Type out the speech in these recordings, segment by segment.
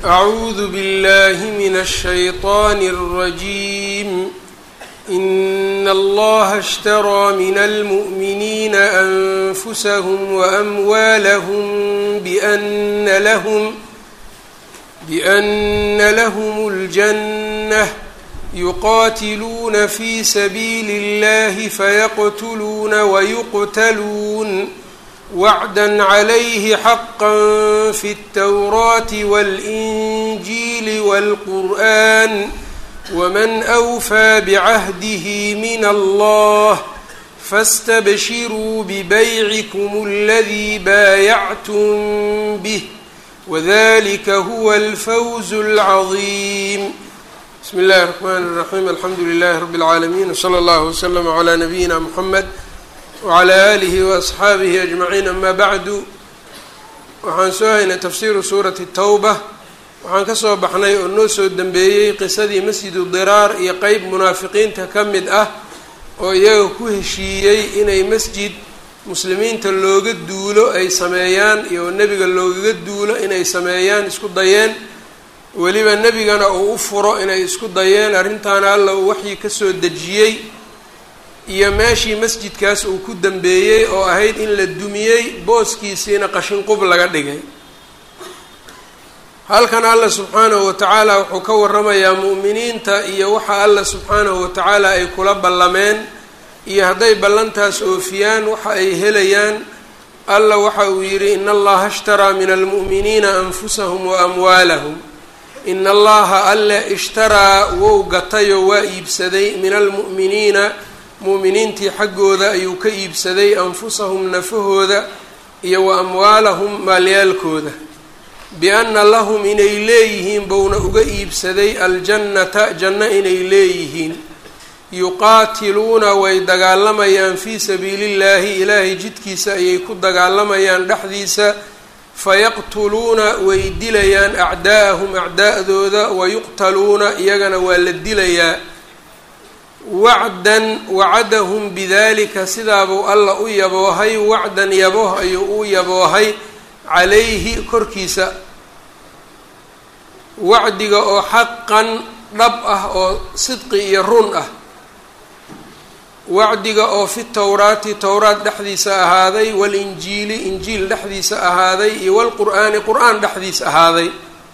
أعوذ بالله من الشيطان الرجيم إن الله اشترى من المؤمنين أنفسهم وأموالهم بأن لهم بأن لهم الجنة يقاتلون في سبيل الله فيقتلون ويقتلون وعدا عليه حقا في التوراة والإنجيل والقرآن ومن أوفى بعهده من الله فاستبشروا ببيعكم الذي بايعتم به وذلك هو الفوز العظيم بسم الله الرحمن الرحيم الحمد لله رب العالمين وصلى الله وسلم على نبينا محمد wclى alihi waasxaabihi ajmaciin ama bacdu waxaan soo haynay tafsiiru suurati towba waxaan ka soo baxnay oo noo soo dembeeyey qisadii masjidu diraar iyo qeyb munaafiqiinta ka mid ah oo iyaga ku heshiiyey inay masjid muslimiinta looga duulo ay sameeyaan iyo nebiga loogaga duulo inay sameeyaan isku dayeen weliba nebigana uu u furo inay isku dayeen arrintaana alla uu waxyi kasoo dejiyey iyo meeshii masjidkaas uu ku dambeeyey oo ahayd in la dumiyey booskiisiina qashinqub laga dhigay halkan alla subxaanahu watacaala wuxuu ka waramayaa mu'miniinta iyo waxa alla subxaanahu watacaala ay kula ballameen iyo hadday ballantaas oofiyaan waxa ay helayaan alla waxa uu yidhi in allaha ishtaraa min almu'miniina anfusahum wa amwaalahum in allaha alle ishtaraa wou gatayo waa iibsaday min almu'miniina mu'miniintii xaggooda ayuu ka iibsaday anfusahum nafahooda iyo wa amwaalahum maalyaalkooda bi-anna lahum inay leeyihiin bouna uga iibsaday aljannata janno inay leeyihiin yuqaatiluuna way dagaalamayaan fii sabiilillaahi ilaahay jidkiisa ayay ku dagaalamayaan dhexdiisa fayaqtuluuna way dilayaan acdaa'ahum acdaa'dooda wayuqtaluuna iyagana waa la dilayaa wacdan wacadahum bidalika sidaabuu alla u yaboohay wacdan yabooh ayuu u yaboohay calayhi korkiisa wacdiga oo xaqan dhab ah oo sidqi iyo run ah wacdiga oo fi towraati towraat dhexdiisa ahaaday walinjiili injiil dhexdiisa ahaaday iyo walqur'aani qur-aan dhexdiisa ahaaday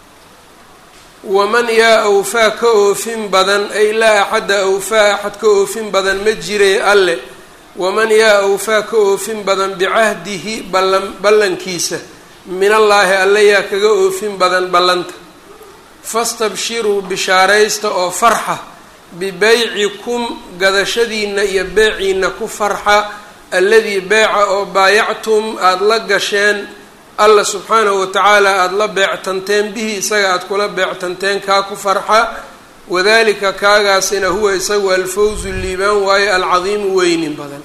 waman yaa awfaa ka oofin badan ay laa axadda awfaa axad ka oofin badan ma jire alle waman yaa awfaa ka oofin badan bicahdihi ballan ballankiisa min allaahi alle yaa kaga oofin badan ballanta fastabshiruu bishaaraysta oo farxa bibeycikum gadashadiina iyo beeciina ku farxa alladii beeca oo baayactum aada la gasheen alla subxaanahu watacaala aada la beectanteen bihi isaga aada kula beectanteen kaa ku farxa wadalika kaagaasina huwa isagu alfawzu liibaan waayo alcadiimu weynin badan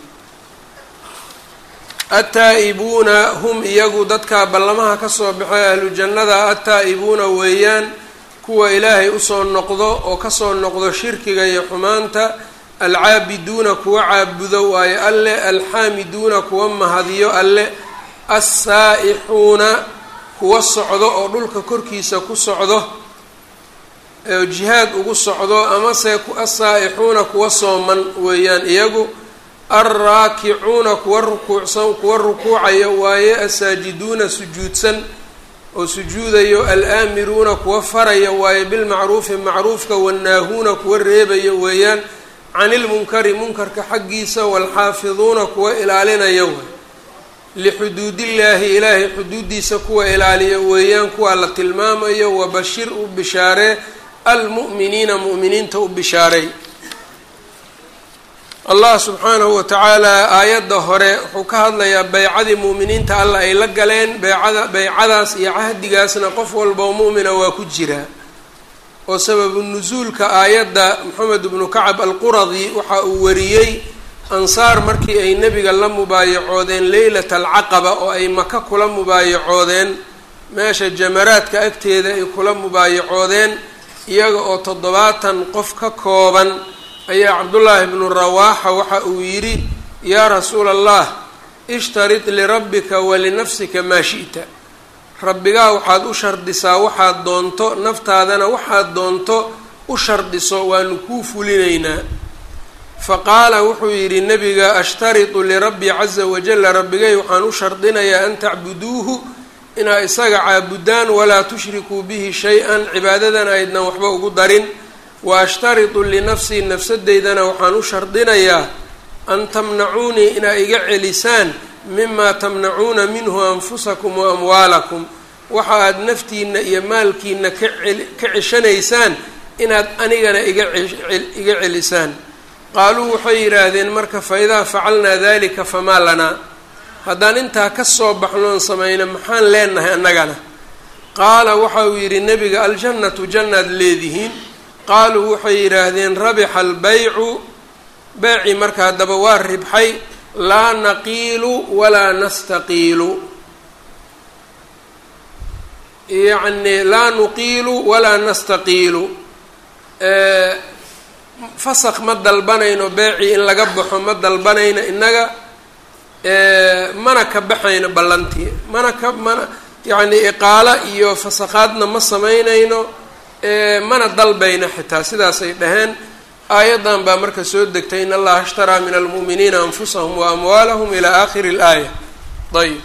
attaa-ibuuna hum iyagu dadka ballamaha kasoo baxay ahlu jannada attaa-ibuuna weeyaan kuwa ilaahay usoo noqdo oo kasoo noqdo shirkiga iyo xumaanta alcaabiduuna kuwa caabudo waayo alle alxaamiduuna kuwa mahadiyo alle assaa-ixuuna kuwa socdo oo dhulka korkiisa ku socdo oo jihaad ugu socdo amase assaa-ixuuna kuwa sooman weeyaan iyagu alraakicuuna kuwa rukuucsan kuwa rukuucayo waaye assaajiduuna sujuudsan oo sujuudayo alaamiruuna kuwa faraya waaye bilmacruufi macruufka wannaahuuna kuwa reebayo weeyaan canilmunkari munkarka xaggiisa waalxaafiduuna kuwa ilaalinaya waay lixuduudillaahi ilaahay xuduudiisa kuwa ilaaliya weeyaan kuwaa la tilmaamayo wabashir u bishaaree almu'miniina mu'miniinta u bishaaray allah subxaanahu watacaala aayadda hore wuxuu ka hadlayaa beycadii mu'miniinta alla ay la galeen beycada beycadaas iyo cahdigaasna qof walboo mu'mina waa ku jiraa oo sababu nusuulka aayadda moxamed ibnu kacab alquradi waxa uu wariyey ansaar markii ay nebiga la mubaayacoodeen leylata alcaqaba oo ay maka kula mubaayacoodeen meesha jamaraadka agteeda ay kula mubaayacoodeen iyaga oo toddobaatan qof ka kooban ayaa cabdullaahi bnu rawaaxa waxa uu yidhi yaa rasuula allah ishtarid lirabbika walinafsika maa shi'ta rabbigaa waxaad u shardisaa waxaad doonto naftaadana waxaad doonto u shardiso waanu kuu fulinaynaa fa qaala wuxuu yidhi nebiga ashtaritu lirabbii caza wajalla rabbigay waxaan u shardinayaa an tacbuduuhu inaa isaga caabudaan walaa tushrikuu bihi shay-an cibaadadana aydnan waxba ugu darin wa ashtaritu linafsii nafsadeydana waxaan u shardinayaa an tamnacuunii inaa iga celisaan mimaa tamnacuuna minhu anfusakum wa amwaalakum waxa aad naftiina iyo maalkiina ka ka ceshanaysaan inaad anigana iga iga celisaan qaaluu waxay yidhaahdeen marka fa idaa facalnaa dalika famaa lanaa haddaan intaa ka soo baxnoon samayno maxaan leenahay annagana qaala waxa uu yidhi nebiga aljannatu jannaad leedihiin qaaluu waxay yidhaahdeen rabixa albaycu beecii marka haddaba waa ribxay laa naqiilu walaa nastaqiilu yacni laa nuqiilu walaa nastaqiilu fasaq ma dalbanayno beecii in laga baxo ma dalbanayno innaga mana ka baxayno ballantii mana ka mana yacni iqaalo iyo fasaqaadna ma samaynayno mana dalbayno xitaa sidaasay dhaheen aayaddan baa marka soo degtay in allaha ishtaraa min almu'miniina anfusahum wa amwaalahum ilaa aakhiri اlaaya ayb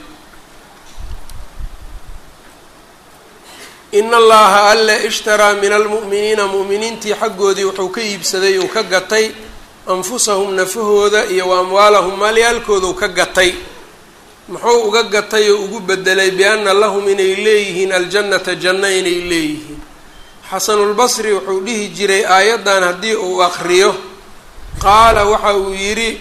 in allaha alle ishtaraa min almu'miniina mu'miniintii xaggoodii wuxuu ka iibsaday uu ka gatay anfusahum nafahooda iyo wa amwaalahum maalyaalkoodau ka gatay muxuu uga gatay oo ugu bedelay bianna lahum inay leeyihiin aljannata janno inay leeyihiin xasanulbasri wuxuu dhihi jiray aayaddan haddii uu aqriyo qaala waxa uu yidhi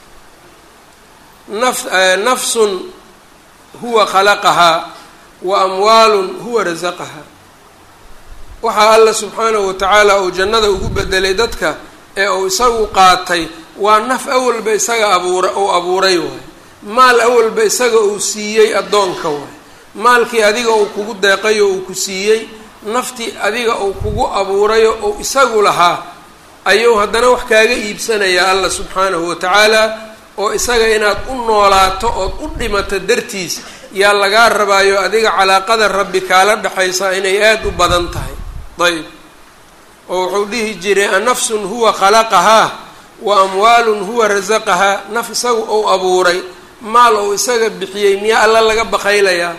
naf nafsun huwa khalaqahaa wa amwaalun huwa rasaqahaa waxaa alla subxaanahu watacaala uu jannada ugu bedelay dadka ee uu isagu qaatay waa naf awalba isaga abuura uu abuuray waay maal awalba isaga uu siiyey addoonka waay maalkii adiga uu kugu deeqayo uu ku siiyey naftii adiga uu kugu abuurayo uu isagu lahaa ayuu haddana wax kaaga iibsanayaa alla subxaanahu watacaala oo isaga inaad u noolaato ood u dhimato dartiis yaa lagaa rabaayo adiga calaaqada rabbi kaala dhexaysaa inay aada u badan tahay ayb oo wuxuu dhihi jiray anafsun huwa khalaqahaa wa amwaalun huwa rasaqahaa naf isaga ou abuuray maal ou isaga bixiyey miyaa alla laga baqaylayaa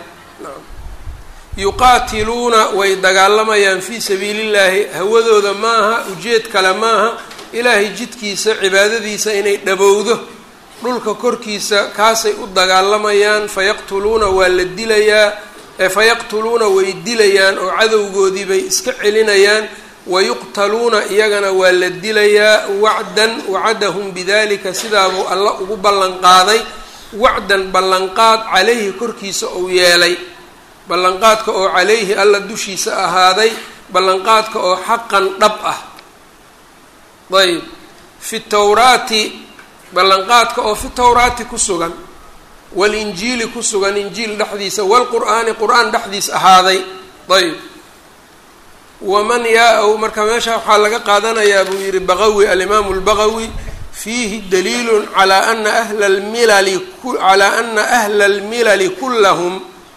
yuqaatiluuna way dagaalamayaan fii sabiilillaahi hawadooda maaha ujeed kale maaha ilaahay jidkiisa cibaadadiisa inay dhabowdo dhulka korkiisa kaasay u dagaalamayaan fayaqtuluuna waa la dilayaa fayaqtuluuna way dilayaan oo cadowgoodii bay iska celinayaan wayuqtaluuna iyagana waa la dilayaa wacdan wacadahum bidalika sidaabuu alla ugu ballanqaaday wacdan ballanqaad calayhi korkiisa uu yeelay ballanqaadka oo calayhi alla dushiisa ahaaday ballanqaadka oo xaqan dhab ah ayb fi tawraati ballanqaadka oo fi tawraati ku sugan walinjiili ku sugan injiil dhexdiisa walqur'aani qur-aan dhexdiis ahaaday ayb waman yaa-ow marka meesha waxaa laga qaadanayaa buu yihi baqawi alimaamu lbaqawi fiihi daliilun calaa ana ahla lmilali calaa ana ahla almilali kullahum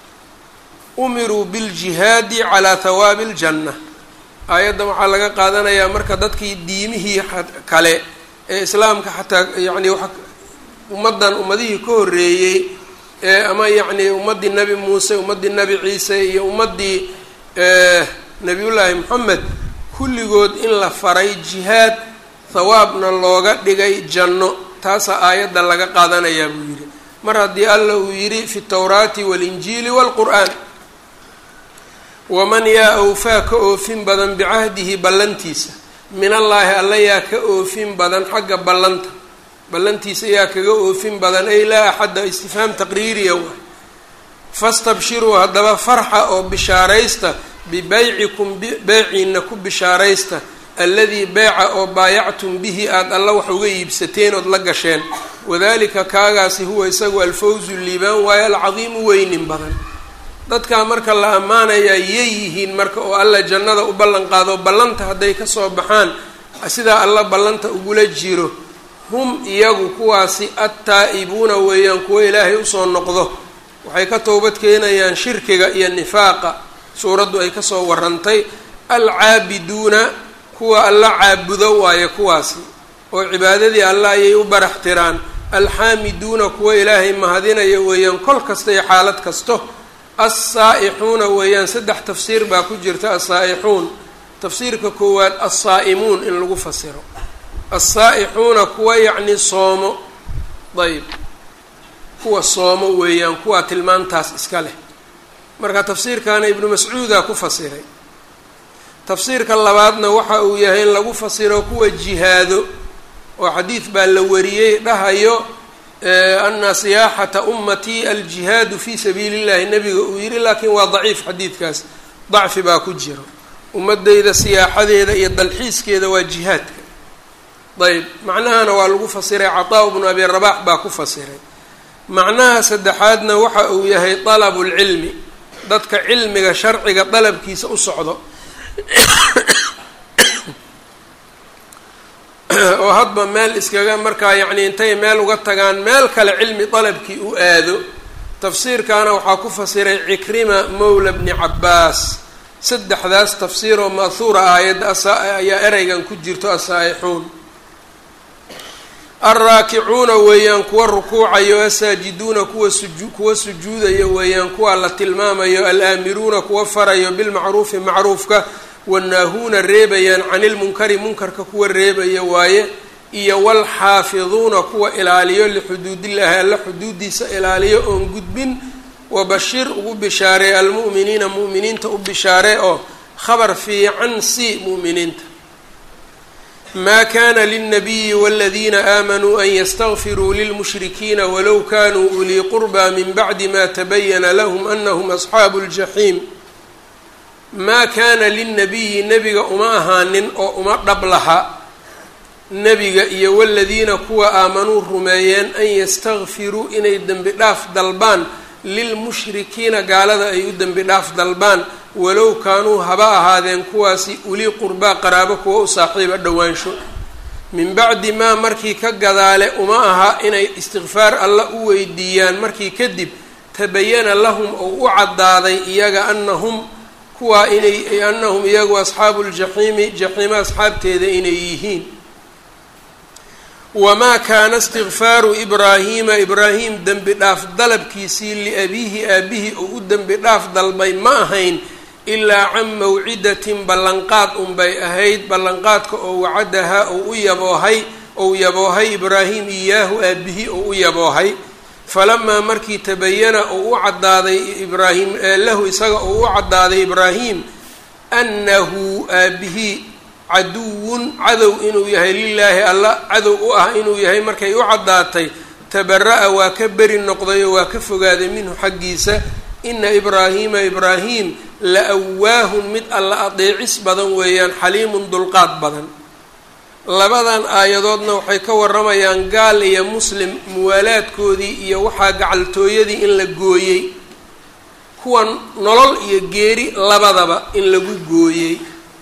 umiruu biljihaadi calaa hawaabi aljanna aayaddan waxaa laga qaadanayaa marka dadkii diimihii kale ee islaamka xataa yacni wa ummaddan ummadihii ka horreeyey ee ama yacni ummaddii nebi muuse ummaddii nebi ciise iyo ummaddii nebiyullaahi moxamed kulligood in la faray jihaad hawaabna looga dhigay janno taasaa aayadda laga qaadanayaa buu yidhi mar haddii alla uu yidhi fi tawraati waalinjiili waalqur'aan waman yaa awfaa ka oofin badan bicahdihi ballantiisa min allaahi alla yaa ka oofin badan xagga ballanta ballantiisa yaa kaga oofin badan ay laa axadda istifhaam taqriiriya waay fastabshiruu haddaba farxa oo bishaaraysta bibeycikum beyciina ku bishaaraysta alladii beeca oo baayactum bihi aada alla wax uga iibsateen ood la gasheen wadalika kaagaasi huwa isagu alfawzu liibaan waayo alcadiimu weynin badan dadkaa marka la ammaanayaa yay yihiin marka oo alla jannada u ballan qaado ballanta hadday kasoo baxaan sidaa alla ballanta ugula jiro hum iyagu kuwaasi attaa'ibuuna weeyaan kuwo ilaahay usoo noqdo waxay ka toobad keenayaan shirkiga iyo nifaaqa suuraddu ay kasoo warantay alcaabiduuna kuwa alla caabudo waaye kuwaasi oo cibaadadii alla ayay u barax tiraan alxaamiduuna kuwa ilaahay mahadinaya weeyaan kol kasta iyo xaalad kasto alsaa'ixuuna weeyaan saddex tafsiir baa ku jirta alsaa'ixuun tafsiirka koowaad alsaa'imuun in lagu fasiro alsaa'ixuuna kuwa yacni soomo ayb kuwa soomo weeyaan kuwa tilmaantaas iska leh marka tafsiirkaana ibnu mascuudaa ku fasiray tafsiirka labaadna waxa uu yahay in lagu fasiro kuwa jihaado oo xadiid baa la wariyey dhahayo ana siyaaxata ummatii aljihaadu fi sabiili illahi nabiga uu yihi laakiin waa daciif xadiidkaas dacfi baa ku jiro ummadeyda siyaaxadeeda iyo dalxiiskeeda waa jihaadka ayb macnahana waa lagu fasiray cataa bnu abi rabax baa ku fasiray macnaha saddexaadna waxa uu yahay dalabu lcilmi dadka cilmiga sharciga dalabkiisa u socdo oo hadba meel iskaga markaa yacni intay meel uga tagaan meel kale cilmi dalabkii u aado tafsiirkaana waxaa ku fasiray cikrima mowla bni cabbaas saddexdaas tafsiir oo ma'huura aayadda ayaa ereygan ku jirto asaa'ixuun alraakicuuna weeyaan kuwa rukuucayo asaajiduuna kuwa suju kuwa sujuudaya weeyaan kuwa la tilmaamayo alaamiruuna kuwa farayo bilmacruufi macruufka wanaahuuna reebayaan cani lmunkari munkarka kuwa reebaya waaye iyo walxaafiduuna kuwa ilaaliyo lixuduudillaahi alla xuduudiisa ilaaliyo oon gudbin wabashir ugu bishaaree almu'miniina mu'miniinta u bishaaree oo khabar fiican si mu'miniinta ma kana lilnabiyi waladiina aamanuu an ystakfiruu lilmushrikiina walow kanuu ulii qurbaa min bacdi ma tabayana lahm anahum asxaabu ljaxiim maa kaana lilnabiyi nebiga uma ahaanin oo uma dhab laha nebiga iyo waladiina kuwa aamanuu rumeeyeen an yastakfiruu inay dembi dhaaf dalbaan lilmushrikiina gaalada ay u dembi dhaaf dalbaan walow kaanuu haba ahaadeen kuwaasi ulii qurbaa qaraabo kuwa u saaxiiba dhowaansho min bacdi maa markii ka gadaale uma aha inay istikfaar alla u weydiiyaan markii kadib tabayana lahum oo u caddaaday iyaga anahum kuwaa inay anahum iyagu asxaabu ljaxiimi jaxiima asxaabteeda inay yihiin wamaa kaana istikfaaru ibraahiima ibraahim dembi dhaaf dalabkiisii liabiihi aabihi oo u dembi dhaaf dalbay ma ahayn ilaa can mawcidatin ballanqaad unbay ahayd ballanqaadka oo wacadahaa ou u yaboohay ou yaboohay ibraahim iyaahu aabihi ou u yaboohay falamaa markii tabayana ou u caddaaday ibraahim lahu isaga ou u caddaaday ibraahim annahu aabihi caduwun cadow inuu yahay lilaahi alla cadow u ah inuu yahay markay u caddaatay tabara-a waa ka beri noqday oo waa ka fogaaday minhu xaggiisa ina ibraahiima ibraahim la awaahun mid alla adeecis badan weeyaan xaliimun dulqaad badan labadan aayadoodna waxay ka waramayaan gaal iyo muslim muwaalaadkoodii iyo waxaa gacaltooyadii in la gooyey kuwan nolol iyo geeri labadaba in lagu gooyey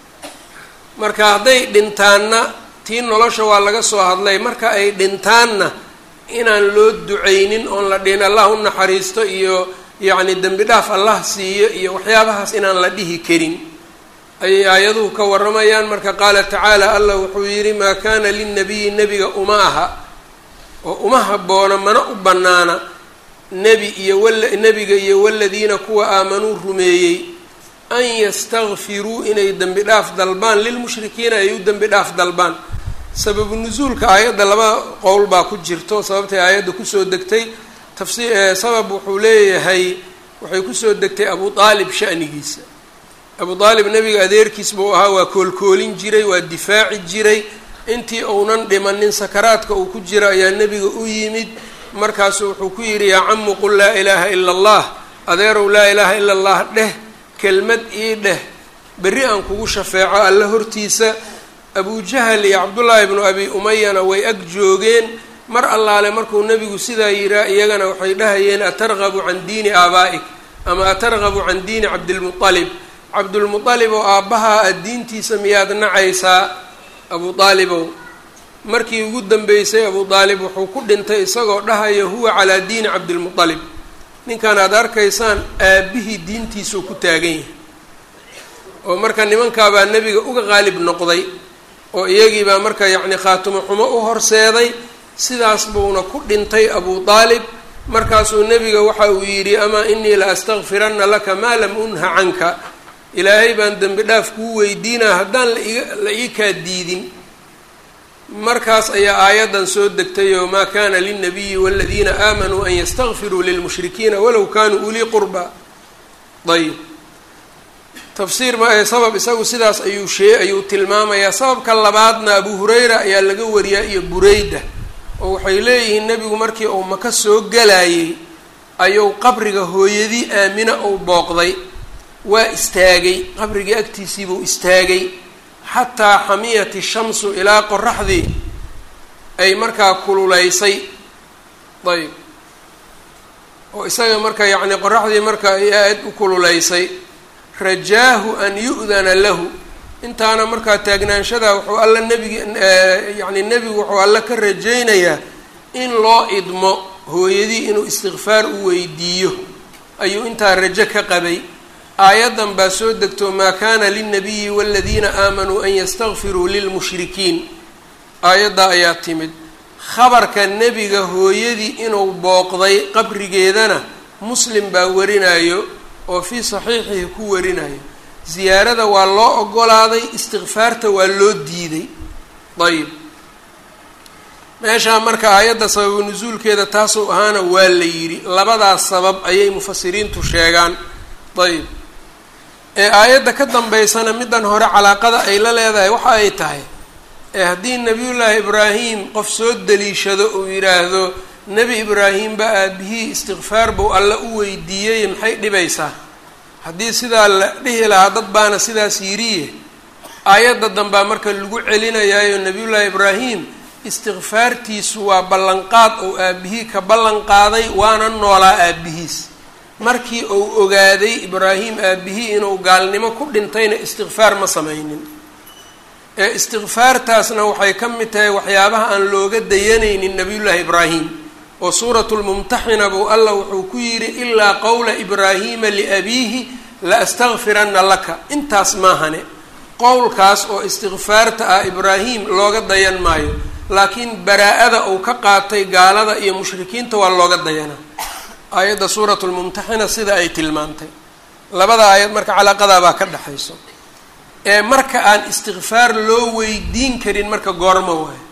marka hadday dhintaanna tii nolosha waa laga soo hadlay marka ay dhintaanna inaan loo duceynin oon la dhihin allah u naxariisto iyo yacni dembi dhaaf allah siiyo iyo waxyaabahaas inaan la dhihi karin ayay aayaduhu ka waramayaan marka qaala tacaala allah wuxuu yidhi maa kaana lilnabiyi nebiga uma aha oo uma habboona mana u bannaana nebi iyo wala nebiga iyo waladiina kuwa aamanuu rumeeyey an yastakfiruu inay dembi dhaaf dalbaan lilmushrikiina ay u dembi dhaaf dalbaan sababu nusuulka aayadda laba qowl baa ku jirto sababtay aayadda kusoo degtay tafsir sabab wuxuu leeyahay waxay kusoo degtay abu aalib sha'nigiisa abu aalib nebiga adeerkiis buu ahaa waa koolkoolin jiray waa difaaci jiray intii uunan dhimanin sakaraadka uu ku jiro ayaa nebiga u yimid markaasu wuxuu ku yidhi yaa camu qul laa ilaaha ila allah adeerow laa ilaaha ila allah dheh kelmad ii dheh berri aan kugu shafeeco alla hortiisa abujahal iyo cabdullaahi bnu abi umayana way ag joogeen mar allaale markuu nebigu sidaa yiraa iyagana waxay dhahayeen atargabu can diini aabaa'ik ama atargabu can diini cabdilmualib cabdulmualib oo aabbahaa aad diintiisa miyaad nacaysaa abu aalibow markii ugu dambeysay abu aalib wuxuu ku dhintay isagoo dhahaya huwa calaa diini cabdilmualib ninkan aada arkaysaan aabbihii diintiisuu ku taagan yahay oo marka nimankaabaa nebiga uga qaalib noqday oo iyagiibaa marka yacni khaatumo xumo u horseeday sidaas buuna ku dhintay abu aalib markaasuu nebiga waxa uu yidhi amaa inii la astakfiranna laka maa lam unha canka ilaahay baan dembi dhaaf kuu weydiinaa haddaan laiga la ii kaa diidin markaas ayaa aayaddan soo degtay oo maa kana lilnabiyi waladiina aamanuu an yastakfiruu lilmushrikiina walow kanuu ulii qurba ayb tafsiir ma ee sabab isagu sidaas ayuu shee ayuu tilmaamayaa sababka labaadna abu hurayra ayaa laga wariyaa iyo bureyda oo waxay leeyihiin nebigu markii uu maka soo galayay ayuu qabriga hooyadii aamina uu booqday waa istaagay qabrigii agtiisiibuu istaagay xataa xamiyati shamsu ilaa qoraxdii ay markaa kululaysay ayb oo isaga marka yacni qoraxdii marka ay aad u kululaysay rajaahu an yu'dana lahu intaana markaa taagnaanshadaa wuxuu alla nebigi yacni nebigu wuxuu alla ka rajaynayaa in loo idmo hooyadii inuu istikfaar u weydiiyo ayuu intaa rajo ka qabay aayaddan baa soo degto maa kana lilnabiyi waladiina aamanuu an yastakfiruu lilmushrikiin aayaddaa ayaa timid khabarka nebiga hooyadii inuu booqday qabrigeedana muslim baa warinayo oo fii saxiixihi ku warinayo ziyaarada waa loo ogolaaday istikfaarta waa loo diiday ayib meeshaa marka aayadda sababu nusuulkeeda taasuu ahaana waa la yidhi labadaas sabab ayay mufasiriintu sheegaan ayb ee aayadda ka dambeysana middan hore calaaqada ay la leedahay waxa ay tahay ee haddii nebiyullaahi ibraahim qof soo daliishado uu yidhaahdo nebi ibraahimba aabihii istikfaar buu alla u weydiiyey maxay dhibaysaa haddii sidaa la dhihi lahaa dad baana sidaas yidhiye aayadda dambaa marka lagu celinayaayo nebiyullaahi ibraahim istikfaartiisu waa ballanqaad ou aabihii ka ballan qaaday waana noolaa aabihiis markii uu ogaaday ibraahim aabihii inuu gaalnimo ku dhintayna istikfaar ma sameynin ee istikfaartaasna waxay ka mid tahay waxyaabaha aan looga dayanaynin nabiyullaahi ibraahim oo suuratu lmumtaxina buu allah wuxuu ku yidhi ilaa qowla ibraahiima liabiihi la astakfiranna laka intaas maahane qowlkaas oo istikfaarta ah ibraahim looga dayan maayo laakiin baraa-ada uu ka qaatay gaalada iyo mushrikiinta waa looga dayanaa aayadda suuratu lmumtaxina sida ay tilmaantay labada aayad marka calaaqadaabaa ka dhexayso ee marka aan istikfaar loo weydiin karin marka goormo waayo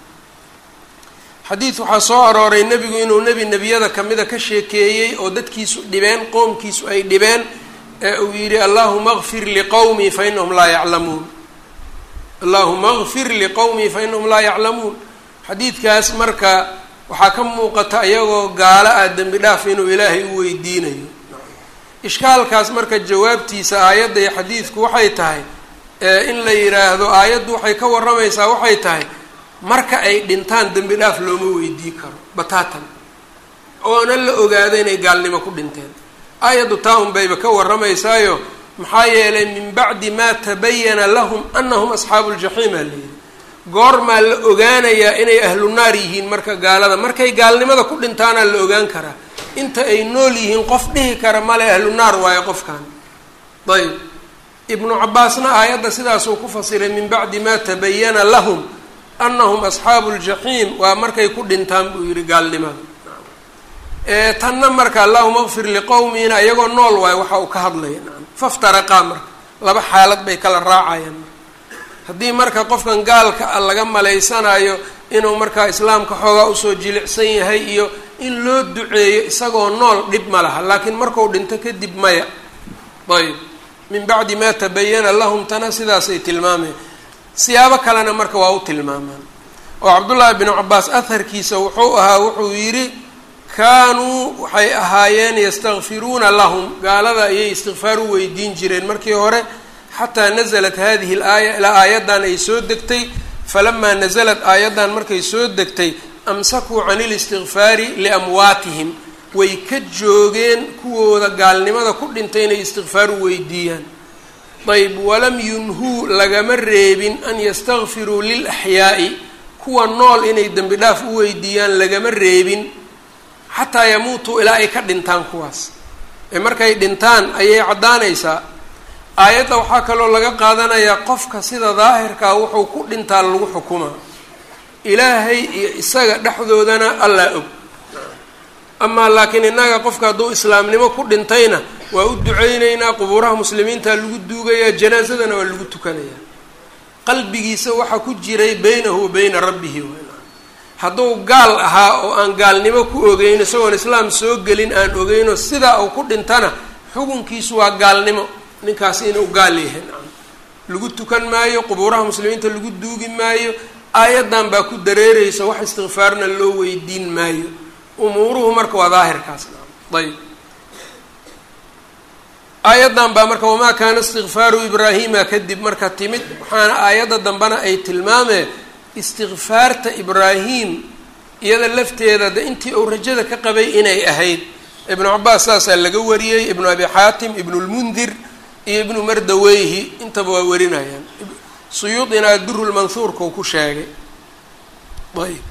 xadiid waxaa soo arooray nebigu inuu nebi nebiyada kamida ka sheekeeyey oo dadkiisu dhibeen qoomkiisu ay dhibeen ee uu yidhi allahuma kfir liqowmii fa inahum laa yaclamuun allahuma kfir liqowmii fa inahum laa yaclamuun xadiidkaas marka waxaa ka muuqata iyagoo gaalo ah dembi dhaaf inuu ilaahay u weydiinayo ishkaalkaas marka jawaabtiisa aayadda iyo xadiidku waxay tahay in la yidhaahdo aayaddu waxay ka warramaysaa waxay tahay marka ay dhintaan dembi dhaaf looma weydii karo bataatan oona la ogaado inay gaalnimo ku dhinteen aayaddu taa un bayba ka warramaysaayo maxaa yeelay min bacdi maa tabayana lahum anahum asxaabu ljaxiim aa layidhi goormaa la ogaanayaa inay ahlu naar yihiin marka gaalada markay gaalnimada ku dhintaanaa la ogaan karaa inta ay nool yihiin qof dhihi kara male ahlu naar waayo qofkan ayb ibnu cabaasna aayadda sidaasuu ku fasiray min bacdi maa tabayana lahum anahum asxaabu ljaxiim waa markay ku dhintaan buu yihi gaalnimada tanna marka allahuma kfir liqowmina iyagoo nool waayo waxa uu ka hadlaya naam faftaraqaa marka laba xaalad bay kala raacayaan haddii marka qofkan gaalka a laga malaysanayo inuu markaa islaamka xoogaa usoo jilicsan yahay iyo in loo duceeyo isagoo nool dhib ma laha laakiin marku dhinto kadib maya ayb min bacdi maa tabayana lahum tana sidaasay tilmaameen siyaabo kalena marka waa u tilmaamaan oo cabdullaahi binu cabaas aharkiisa wuxuu ahaa wuxuu yidhi kaanuu waxay ahaayeen yastakfiruuna lahum gaalada ayay istikfaar u weydiin jireen markii hore xataa naزlat hadihi اlaaya ilaa aayaddan ay soo degtay falamaa naزlat aayaddan markay soo degtay amsakuu can اlistikfaari liamwaatihim way ka joogeen kuwooda gaalnimada ku dhintay inay istikfaar u weydiiyaan ayb walam yunhuu lagama reebin an yastakfiruu lilaxyaa'i kuwa nool inay dembi dhaaf u weydiiyaan lagama reebin xataa yamuutuu ilaa ay ka dhintaan kuwaas ee markay dhintaan ayay caddaanaysaa aayadda waxaa kaloo laga qaadanayaa qofka sida daahirkaa wuxuu ku dhintaa lagu xukumaa ilaahay iyo isaga dhexdoodana allaa og amaa laakiin innaga qofka hadduu islaamnimo ku dhintayna waa u duceyneynaa qubuuraha muslimiinta lagu duugayaa janaasadana waa lagu tukanayaa qalbigiisa waxaa ku jiray beynahu wa beyna rabbihi hadduu gaal ahaa oo aan gaalnimo ku ogeyn isagoon islaam soo gelin aan ogeyno sidaa uu ku dhintana xukunkiisu waa gaalnimo ninkaasi inuu gaal yahay lagu tukan maayo qubuuraha muslimiinta lagu duugi maayo aayaddan baa ku dareereysa wax istikfaarna loo weydiin maayo umuuruhu marka waa daahirkaas ayb aayaddan baa marka wamaa kaana istikfaaru ibraahima kadib marka timid waxaana aayadda dambena ay tilmaamee istikfaarta ibraahim iyada lafteeda de intii uu rajada ka qabay inay ahayd ibnu cabaas saasaa laga wariyey ibnu abi xaatim ibnu lmundir iyo ibnu mardaweyhi intaba waa warinayaan suyuudina aduru lmanhuurka uu ku sheegay ayb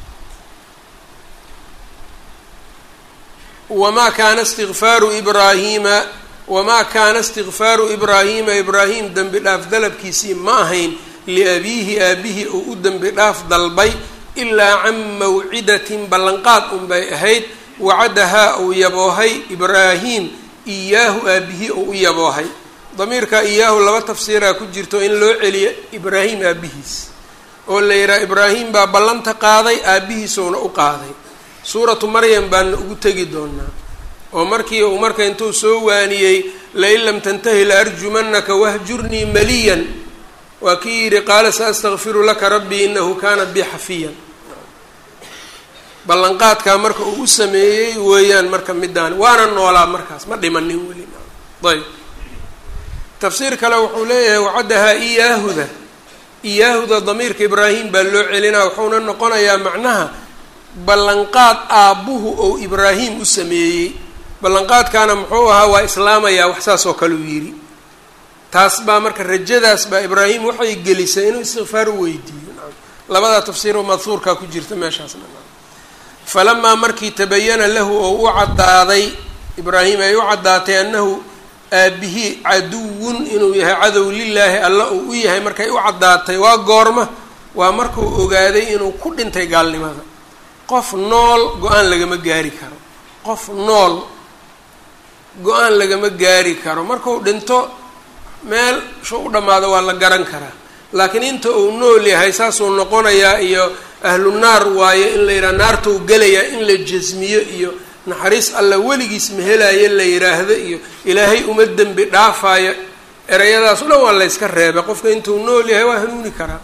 wamaa kaana istikfaaru ibraahima wamaa kaana istikfaaru ibraahima ibraahim dembi dhaaf dalabkiisii ma ahayn liabiihi aabihii uu u dembi dhaaf dalbay ilaa can mawcidatin ballanqaad unbay ahayd wacadahaa uu yaboohay ibraahim iyaahu aabihii uu u yaboohay damiirka iyaahu laba tafsiiraa ku jirto in loo celiyo ibraahim aabihiis oo la yidhaha ibraahim baa ballanta qaaday aabihiisuuna u qaaday suuratu maryam baana ugu tegi doonaa oo markii uu marka intuu soo waaniyey lain lam tantahi la arjumanaka wahjurnii maliyan waa kii yidhi qaala sa astakfiru laka rabbii inahu kaana bi xafiyan ballanqaadkaa marka uu u sameeyey weeyaan marka midaan waana noolaa markaas ma dhimanin weli ayb tafsiir kale wuxuu leeyahay wacaddahaa iyaahuda iyaahuda damiirka ibraahim baa loo celinaa wuxuuna noqonayaa macnaha ballanqaad aabbuhu ou ibraahim u sameeyey ballanqaadkaana muxuu ahaa waa islaamayaa wax saas oo kale uu yidhi taas baa marka rajadaas baa ibraahim waxay gelisay inuu istikfaar u weydiiyo labadaa tafsiiroo madhuurkaa ku jirta meeshaasna falamaa markii tabayana lahu oo u caddaaday ibraahim ay u caddaatay annahu aabihii caduwun inuu yahay cadow lilaahi alla uu u yahay markay u caddaatay waa goorma waa markuu ogaaday inuu ku dhintay gaalnimada qof nool go-aan lagama gaari karo qof nool go-aan lagama gaari karo markuu dhinto meel shu u dhammaado waa la garan karaa laakiin inta uu nool yahay saasuu noqonayaa iyo ahlu naar waayo in la yidhaha naartuu gelayaa in la jasmiyo iyo naxariis alla weligiis mahelaayo la yidhaahdo iyo ilaahay uma dembi dhaafaayo ereyadaas o dhan waa layska reebay qofka intuu nool yahay waa hanuuni karaa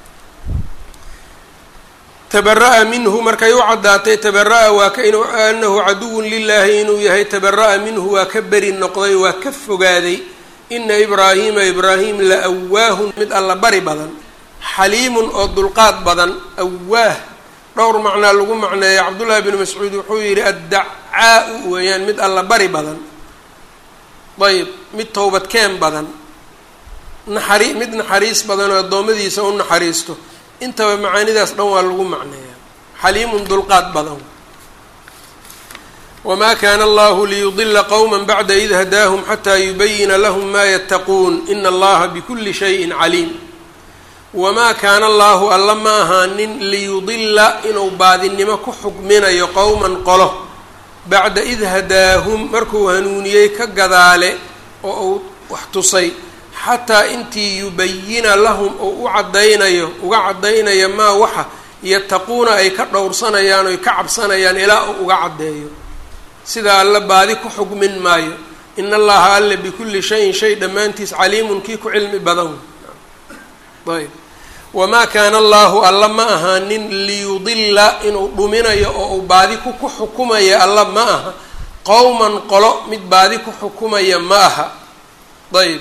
tabara-a minhu markay u caddaatay tabara-a waa ka inu anahu caduwun lilaahi inuu yahay tabara-a minhu waa ka beri noqday waa ka fogaaday ina ibraahima ibraahim la awaahun mid alla bari badan xaliimun oo dulqaad badan awaah dhowr macnaa lagu macneeya cabdullaahi bnu mascuud wuxuu yidhi addacaa-u weeyaan mid alla bari badan ayb mid towbadkeen badan naxari mid naxariis badan oo addoommadiisa u naxariisto intaba macaanidaas dhan waa lagu macneeyaa xaliimun dulqaad badan wamaa kaana allahu liyudila qowma bacda id hadaahum xataa yubayina lahum ma yattaquun ina allaha bikuli shayin caliim wamaa kaana allahu alla ma ahaanin liyudila inuu baadinimo ku xukminayo qowman qolo bacda id hadaahum markuu hanuuniyey ka gadaale oo uu wax tusay xataa intii yubayina lahum oo u caddaynayo uga caddaynayo maa waxa yattaquuna ay ka dhowrsanayaan oy ka cabsanayaan ilaa uu uga caddeeyo sidaa alla baadi ku xugmin maayo in allaha alle bikulli shayin shay dhammaantiis caliimun kii ku cilmi badan ayb wamaa kaana allahu alla ma ahaanin liyudila inuu dhuminayo oo uu baadi ku ku xukumaya alla ma aha qowman qolo mid baadi ku xukumaya ma aha ayb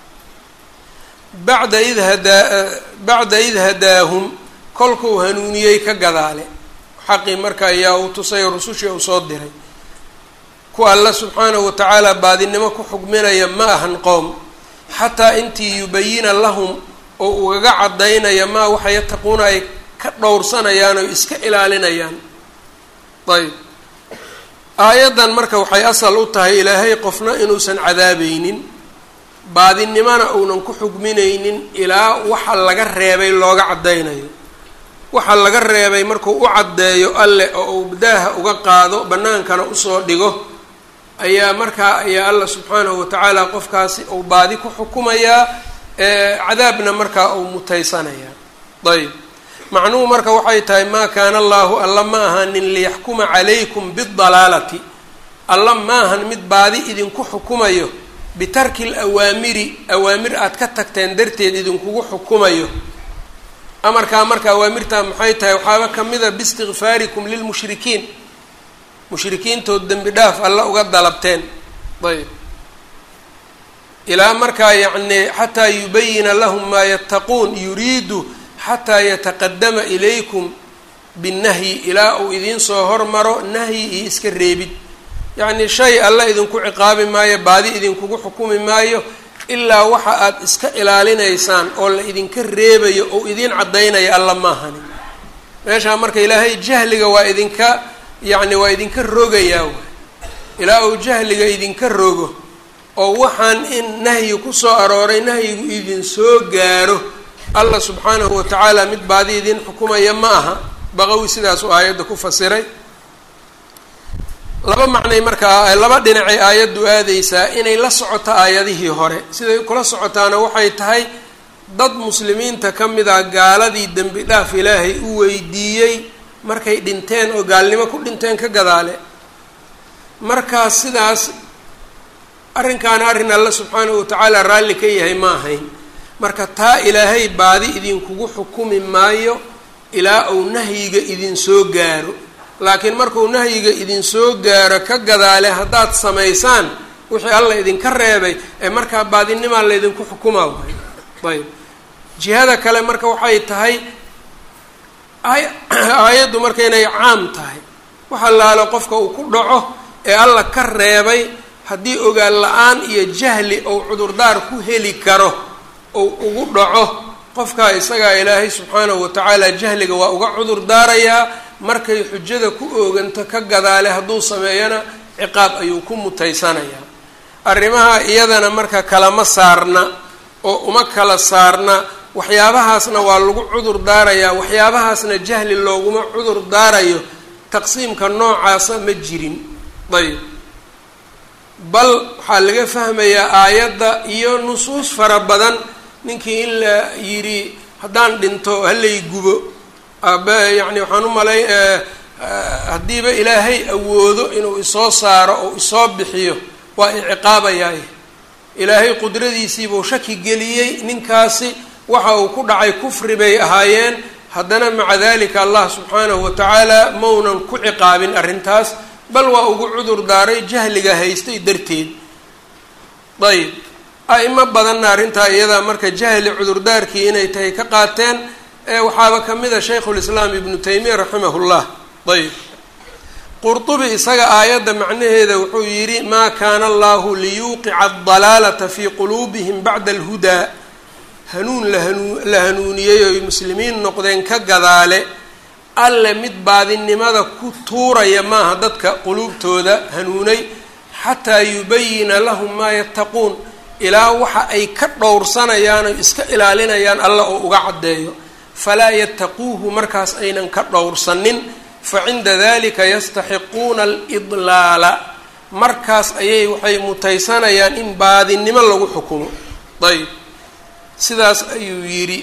bacda id hadaa bacda id hadaahum kolkuu hanuuniyey ka gadaale xaqii marka ayaa uu tusay rusushii uu soo diray kuwa alla subxaanahu watacaala baadinimo ku xugminaya ma ahan qowm xataa intii yubayina lahum oo ugaga caddaynaya maa waxa yattaquuna ay ka dhowrsanayaan oo iska ilaalinayaan ayb aayaddan marka waxay asal u tahay ilaahay qofna inuusan cadaabaynin baadinimona uunan ku xugminaynin ilaa waxa laga reebay looga caddaynayo waxa laga reebay markuu u caddeeyo alle oo uu daaha uga qaado bannaankana usoo dhigo ayaa markaa ayaa alla subxaanahu watacaala qofkaasi uu baadi ku xukumayaa cadaabna markaa uu mutaysanayaa ayb macnuhu marka waxay tahay maa kaana allaahu alla ma ahanin liyaxkuma calaykum bidalaalati alla ma ahan mid baadi idinku xukumayo bitarki lawaamiri awaamir aad ka tagteen darteed idinkugu xukumayo amarkaa marka awaamirtaa maxay tahay waxaaba kamida biistikfaarikum lilmushrikiin mushrikiintood dembi dhaaf alla uga dalabteen ayb ilaa markaa yacni xataa yubayina lahum maa yattaquun yuriidu xataa yataqadama ilaykum binnahyi ilaa uu idiin soo hormaro nahyi iyo iska reebid yacni shay alla idinku ciqaabi maayo baadi idinkugu xukumi maayo ilaa waxa aad iska ilaalinaysaan oo la idinka reebayo oo idiin caddaynaya alla maahani meeshaa marka ilaahay jahliga waa idinka yacni waa idinka rogayaa waay ilaa uu jahliga idinka rogo oo waxaan in nahyi kusoo arooray nahyigu idin soo gaaro allah subxaanahu watacaala mid baadi idin xukumaya ma aha baqawi sidaasuu aayadda ku fasiray laba macnay markaa laba dhinacay aayaddu aadeysaa inay la socoto aayadihii hore siday kula socotaana waxay tahay dad muslimiinta ka mid ah gaaladii dembi dhaaf ilaahay u weydiiyey markay dhinteen oo gaalnimo ku dhinteen ka gadaale markaas sidaas arrinkaana arrin alle subxaanahu watacaala raalli ka yahay ma ahayn marka taa ilaahay baadi idinkugu xukumi maayo ilaa uu nahyiga idin soo gaaro laakiin markuu nahyiga idin soo gaaro ka gadaale haddaad samaysaan wixii alla idinka reebay ee markaa baadinimaa laydinku xukumaa waay ayb jihada kale marka waxay tahay aayaddu marka inay caam tahay waxa laalo qofka uu ku dhaco ee alla ka reebay haddii ogaan la-aan iyo jahli ou cudurdaar ku heli karo ou ugu dhaco qofkaa isagaa ilaahay subxaanahu watacaala jahliga waa uga cudur daarayaa markay xujada ku ooganto ka gadaale hadduu sameeyana ciqaab ayuu ku mutaysanayaa arrimaha iyadana marka kalama saarna oo uma kala saarna waxyaabahaasna waa lagu cudur daarayaa waxyaabahaasna jahli looguma cudur daarayo taqsiimka noocaasa ma jirin ayb bal waxaa laga fahmayaa aayadda iyo nusuus fara badan ninkii in la yidhi haddaan dhinto halay gubo yani waxaan u malay haddiiba ilaahay awoodo inuu isoo saaro oo isoo bixiyo waa iciqaabayaay ilaahay qudradiisiibuu shaki geliyey ninkaasi waxa uu ku dhacay kufri bay ahaayeen haddana maca dalika allah subxaanahu watacaala maunan ku ciqaabin arrintaas bal waa ugu cudur daaray jahliga haystay darteed ayb a-imo badanna arrintaa iyadaa marka jahli cudurdaarkii inay tahay ka qaateen waxaaba kamid a shaykhulislaam ibnu taymiya raximahullah ayb qurtubi isaga aayadda macnaheeda wuxuu yidhi maa kaana allahu liyuuqica adalaalata fii quluubihim bacda alhudaa hanuun lahanuu la hanuuniyey oy muslimiin noqdeen ka gadaale alle mid baadinimada ku tuuraya maaha dadka quluubtooda hanuunay xataa yubayina lahum maa yattaquun ilaa waxa ay ka dhowrsanayaan oy iska ilaalinayaan alla oo uga caddeeyo falaa yattaquuhu markaas aynan ka dhowrsanin fa cinda dalika yastaxiquuna alidlaala markaas ayay waxay mutaysanayaan in baadinimo lagu xukumo ayb sidaas ayuu yidhi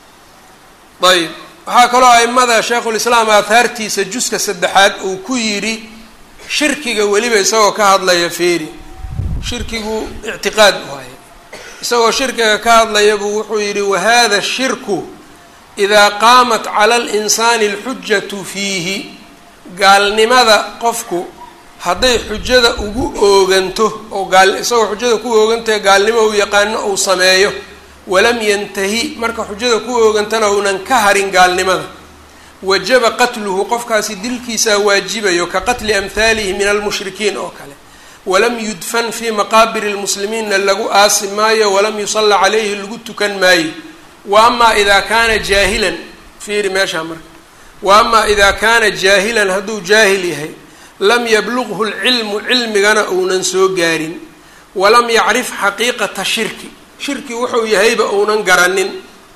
ayb waxaa kaloo aimada sheikhulislaam aahaartiisa juska saddexaad uu ku yidhi shirkiga weliba isagoo ka hadlaya feeri shirkigu ictiqaad waaye isagoo shirkiga ka hadlaya buu wuxuu yidhi wahada shirku idaa qaamat cala alinsaani alxujatu fiihi gaalnimada qofku hadday xujada ugu ooganto oo gaal isagoo xujada ku oogantahe gaalnimo uu yaqaano uu sameeyo walam yantahi marka xujada ku oogantana uunan ka harin gaalnimada wajaba qatluhu qofkaasi dilkiisaa waajibayo ka qatli amhaalihi min almushrikiin oo kale walam yudfan fii maqaabiri lmuslimiinna lagu aasi maayo walam yusalla calayhi lagu tukan maayo wa amaa idaa kaana jaahilan fiiri meeshaa marka wa amaa idaa kaana jaahilan hadduu jaahil yahay lam yablughu lcilmu cilmigana uunan soo gaarin walam yacrif xaqiiqata shirki shirki wuxuu yahayba uunan garanin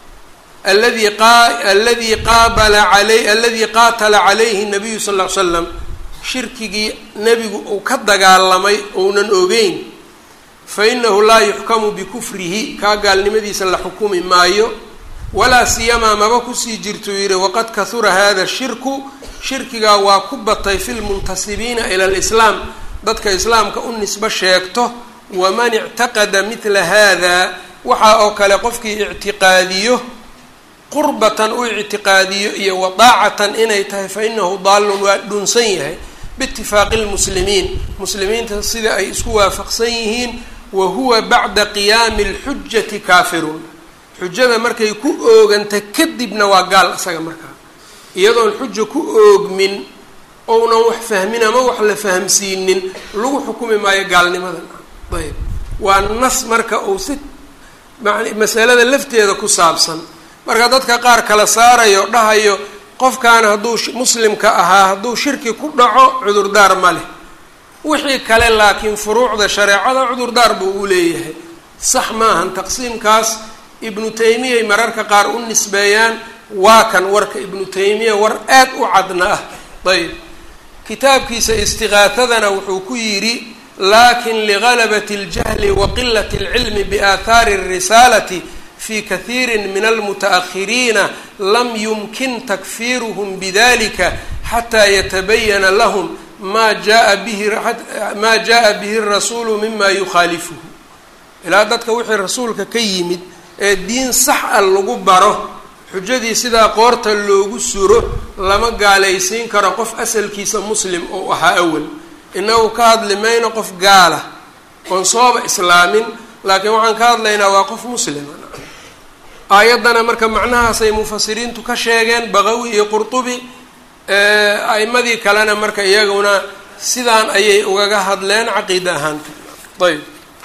aladi aladii qaabala alay aladii qaatala calayhi nabiyu sal ll ly slam shirkigii nebigu uu ka dagaalamay uunan ogeyn fa inahu laa yuxkamu bikufrihi kaa gaalnimadiisa la xukumi maayo walaa siyamaa maba kusii jirtuu yidhi waqad kahura hada shirku shirkigaa waa ku batay fi lmuntasibiina ila lislaam dadka islaamka u nisbo sheegto waman ictaqada midla hada waxaa oo kale qofkii ictiqaadiyo qurbatan u ictiqaadiyo iyo wadaacatan inay tahay fa inahu daalun waa dhunsan yahay biitifaaqi lmuslimiin muslimiinta sida ay isku waafaqsan yihiin wa huwa bacda qiyaami lxujati kaafirun xujada markay ku ooganta kadibna waa gaal isaga markaa iyadoon xuja ku oogmin ounan wax fahmin ama wax la fahamsiinin lagu xukumi maayo gaalnimadan ayb waa nas marka uu si masalada lafteeda ku saabsan marka dadka qaar kala saarayo dhahayo qofkan hadduu muslimka ahaa hadduu shirki ku dhaco cudurdaar ma leh wixii kale laakiin furuucda shareecada cudurdaar buu u leeyahay sax maahan taqsiimkaas ibnu taymiyay mararka qaar u nisbeeyaan waa kan warka ibnu taymiya war aad u cadna ah ayb kitaabkiisa istiqaatadana wuxuu ku yidhi lakin ligalabati اljahli wa qilat اlcilmi biaahaari الrisaalati fi kahiiri min almutaأkhiriina lam yumkin takfiruhm bidalika xataa yatabayana lahm ma jaa bihi ma jaءa bihi الrasuulu mima yukhaalifuhu ilaa dadka wixii rasuulka ka yimid ee diin sax a lagu baro xujadii sidaa qoorta loogu suro lama gaalaysiin karo qof asalkiisa muslim oo ahaa awal inagu ka hadli mayno qof gaala oon sooba islaamin laakiin waxaan ka hadlaynaa waa qof muslima aayaddana marka macnahaasay mufasiriintu ka sheegeen baqawi iyo qurtubi a'imadii kalena marka iyaguna sidaan ayay ugaga hadleen caqiida ahaanta ayb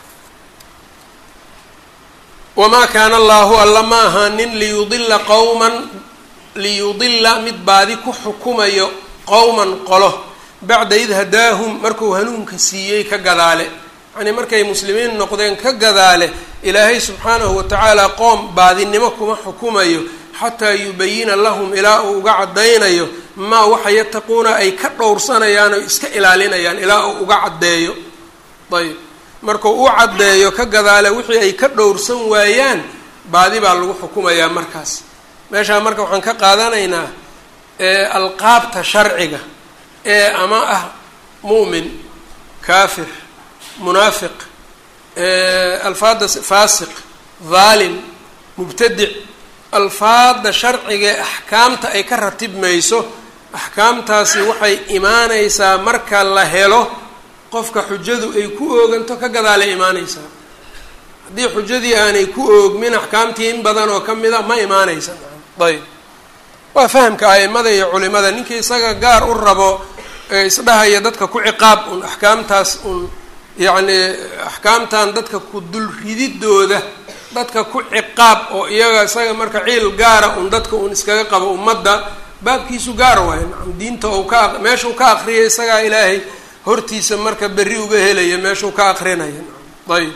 wamaa kaana allaahu alla ma ahaanin liyudila qowman liyudila mid baadi ku xukumayo qowman qolo bacda id hadaahum markuu hanuunka siiyey ka gadaale yacnii markay muslimiin noqdeen ka gadaale ilaahay subxaanahu watacaala qoom baadinimo kuma xukumayo xataa yubayina lahum ilaa uu uga caddaynayo maa waxa yataquuna ay ka dhowrsanayaan oo iska ilaalinayaan ilaa uu uga caddeeyo ayb markuu u caddeeyo ka gadaale wixii ay ka dhowrsan waayaan baadi baa lagu xukumayaa markaas meeshaa marka waxaan ka qaadanaynaa alqaabta sharciga ee ama ah mu'min kaafir munaafiq alfaada faasiq dhaalim mubtadic alfaada sharciga ee axkaamta ay ka ratibmayso axkaamtaasi waxay imaanaysaa marka la helo qofka xujadu ay ku ooganto ka gadaalay imaanaysaa haddii xujadii aanay ku oogmin axkaamtii in badan oo ka mida ma imaanaysa ayb waa fahamka a'imada iyo culimada ninkii isaga gaar u rabo ee isdhahaya dadka ku ciqaab un axkaamtaas un yacni axkaamtan dadka ku dul rididooda dadka ku ciqaab oo iyaga isaga marka ciil gaara un dadka un iskaga qabo ummadda baabkiisu gaar waayo nacam diinta ou ka meeshuu ka aqriyay isagaa ilaahay hortiisa marka berri uga helaya meeshuu ka aqrinaya ayb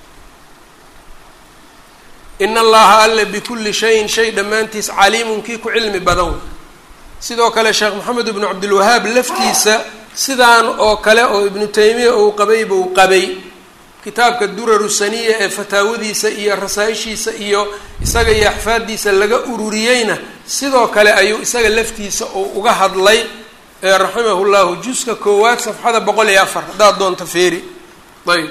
in allaha alle bikulli shayin shay dhammaantiis caliimun kii ku cilmi badan sidoo kale sheekh moxamed ibnu cabdilwahaab laftiisa sidaan oo kale oo ibnu taymiya uu qabay buu qabay kitaabka duraru saniya ee fataawadiisa iyo rasaa-ishiisa iyo isaga iyo axfaaddiisa laga ururiyeyna sidoo kale ayuu isaga laftiisa uu uga hadlay raximahu llahu juska koowaad safxada boqol iyo afar haddaad doonto feeri ayb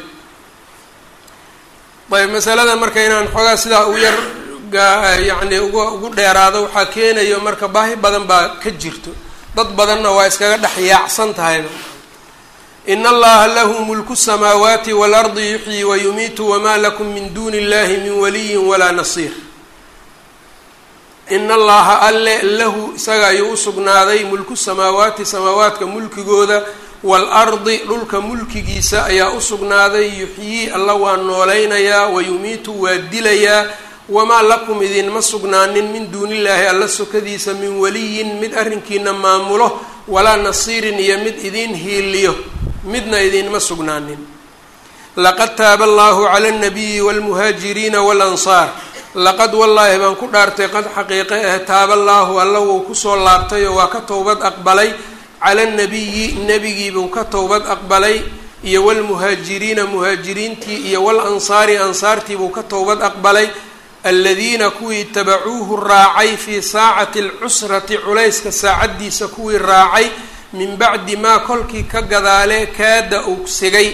ayb masalada marka inaan xoogaa sidaa u yar yacni uga ugu dheeraado waxaa keenayo marka baahi badan baa ka jirto dad badanna waa iskaga dhex yaacsan tahayba in allaha lahu mulku samaawaati waalardi yuxyi wayumiitu wamaa lakum min duuni illahi min waliyin walaa nasiir in allaha alle lahu isaga ayuu usugnaaday mulku samaawaati samaawaadka mulkigooda waalardi dhulka mulkigiisa ayaa usugnaaday yuxyii alla waa noolaynayaa wayumiitu waa dilayaa wamaa lakum idinma sugnaanin min duunillaahi alla sokadiisa min waliyin mid arrinkiina maamulo walaa nasiirin iyo mid idiin hiiliyo midna idiinma sugnaanin laqad taaba allahu cala alnabiyi waalmuhaajiriina waalansaar laqad wallaahi baan ku dhaartay qad xaqiiqe ah taaba allaahu alla wuu kusoo laabtay oo waa ka towbad aqbalay cala alnabiyi nebigiibuu ka towbad aqbalay iyo walmuhaajiriina muhaajiriintii iyo walansaari ansaartiibuu ka towbad aqbalay aladiina kuwii tabacuuhu raacay fii saacati alcusrati culayska saacaddiisa kuwii raacay min bacdi maa kolkii ka gadaale kaada uu sigay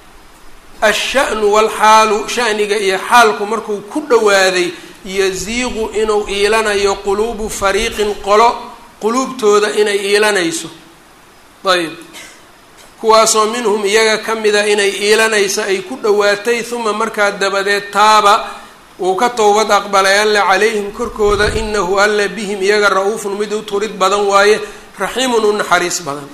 asha'nu walxaalu shaniga iyo xaalku markuu ku dhowaaday yasiiqu inuu iilanayo quluubu fariiqin qolo quluubtooda inay iilanayso ayb kuwaasoo minhum iyaga ka mida inay iilanayso ay ku dhowaatay uma markaa dabadeed taaba wuu ka towbad aqbalay alle calayhim korkooda inahu alle bihim iyaga ra-uufun mid u turid badan waaye raxiimun u naxariis badan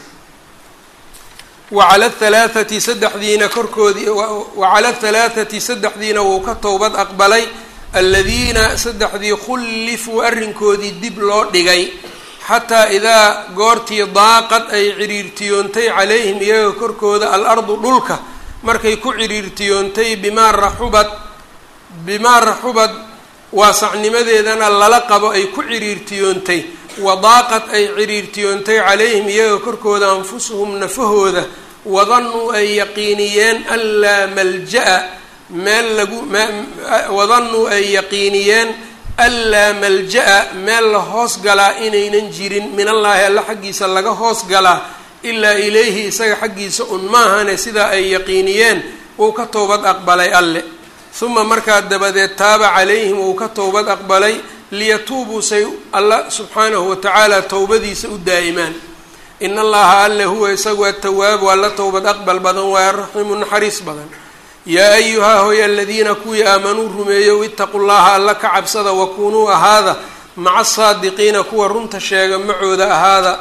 wacala halaathati saddexdiina korkoodii wacala halaathati saddexdiina wuu ka towbad aqbalay aladiina saddexdii khullifuu arrinkoodii dib loo dhigay xataa idaa goortii daaqad ay ciriirtiyoontay calayhim iyaga korkooda al-ardu dhulka markay ku ciriirtiyoontay bimaa raxubad bimaa raxubad waasacnimadeedana lala qabo ay ku ciriirtiyoontay wadaaqad ay ciriirtiyoontay calayhim iyaga korkooda anfusuhum nafahooda wadannuu ay yaqiiniyeen an laa malja-a meel lagu wadannuu ay yaqiiniyeen anlaa malja-a meel la hoos galaa inaynan jirin min allaahi alla xaggiisa laga hoos galaa ilaa ilayhi isaga xaggiisa un maahane sidaa ay yaqiiniyeen wuu ka towbad aqbalay alle uma markaa dabadeed taaba calayhim wuu ka towbad aqbalay liyatuubuu say alla subxaanahu watacaala towbadiisa u daa'imaan in allaha alle huwa isagu atawaabu alla towbad aqbal badan waa araxiimu naxariis badan yaa ayuhaa hoy aladiina kuwii aamanuu rumeeyow itaqu llaha alla ka cabsada wakunuu ahaada maca asaadiqiina kuwa runta sheega macooda ahaada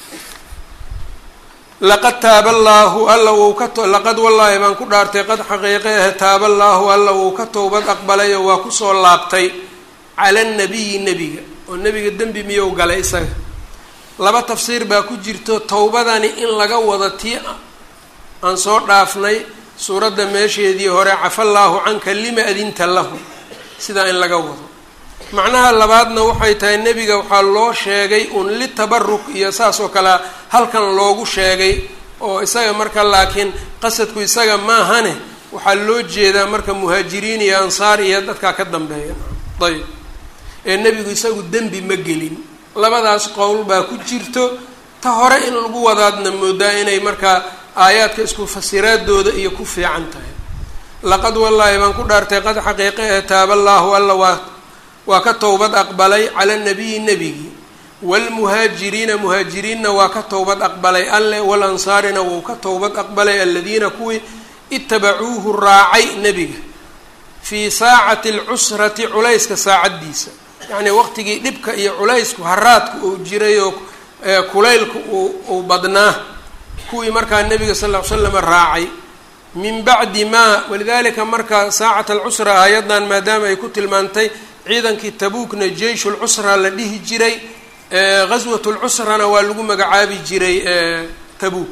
laqad taaba allaahu alla wuu ka laqad wallaahi baan ku dhaartay qad xaqiiqe ah taaba allaahu alla wuu ka towbad aqbalay oo waa kusoo laabtay cala nabiyi nebiga oo nebiga dembi miyou galay isaga laba tafsiir baa ku jirto towbadani in laga wado tii aan soo dhaafnay suuradda meesheedii hore cafa allaahu canka lima adinta lahu sidaa in laga wado macnaha labaadna waxay tahay nebiga waxaa loo sheegay un litabaruk iyo saas oo kale halkan loogu sheegay oo isaga marka laakiin qasadku isaga maahane waxaa loo jeedaa marka muhaajiriin iyo ansaar iyo dadkaa ka dambeeya ayb ee nebigu isagu dembi ma gelin labadaas qowl baa ku jirto ta hore in lagu wadaadna moodaa inay markaa aayaadka isku fasiraadooda iyo ku fiican tahay laqad wallaahi baan ku dhaartay qad xaqiiqe ee taaba allaahu alla waa waa ka towbad aqbalay cala nabiyi nebigii waalmuhaajiriina muhaajiriinna waa ka towbad aqbalay alle walansaarina wuu ka towbad aqbalay aladiina kuwii itabacuuhu raacay nebiga fii saacati alcusrati culayska saacaddiisa yacnii waqtigii dhibka iyo culaysku haraadku uu jiray oo kulaylku uu badnaa kuwii markaa nebiga sal ll ly slam raacay min bacdi maa walidalika marka saacat alcusra aayaddan maadaama ay ku tilmaantay ciidankii tabuukna jeysh lcusra la dhihi jiray gaswat lcusrana waa lagu magacaabi jiray tabuuk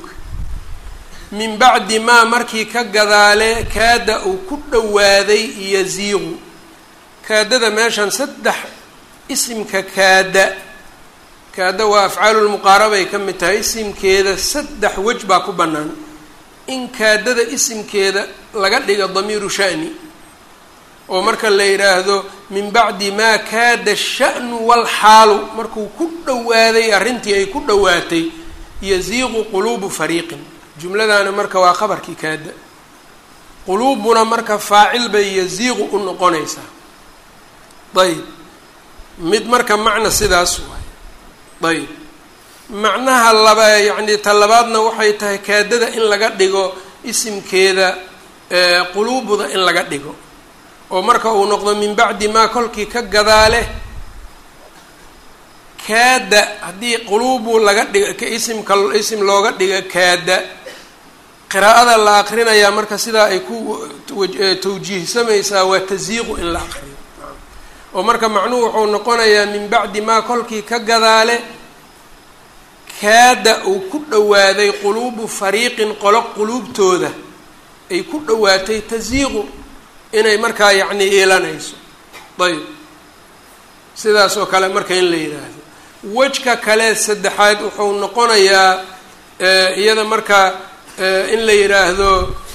min bacdi maa markii ka gadaale kaada uu ku dhowaaday yaziiqu kaadada meeshan saddex isimka kaada kaada waa afcaalulmuqaarabay ka mid tahay isimkeeda saddex wej baa ku bannaan in kaadada isimkeeda laga dhiga damiiru sha'ni oo marka la yidhaahdo min bacdi maa kaada sha'nu walxaalu markuu ku dhowaaday arrintii ay ku dhowaatay yaziiqu quluubu fariiqin jumladana marka waa qabarkii kaada quluubuna marka faacil bay yaziiqu u noqonaysaa ayb mid marka macna sidaas waay ayb macnaha laba yacni ta labaadna waxay tahay kaadada in laga dhigo isimkeeda quluubuda in laga dhigo oo marka uu noqdo min bacdi maa kolkii ka gadaale kaada haddii quluubu laga dhiga isimka isim looga dhiga kaada qiraa'ada la aqrinayaa marka sidaa ay ku tawjiihsamaysaa waa tasyiiqu in la aqriyo oo marka macnuhu wuxuu noqonayaa min bacdi maa kolkii ka gadaale kaada uu ku dhowaaday quluubu fariiqin qolo quluubtooda ay ku dhowaatay tasiiqu inay markaa yacni iilanayso ayb sidaas oo kale marka in la yidhaahdo wejka kale saddexaad wuxuu noqonayaa iyada marka in la yidhaahdo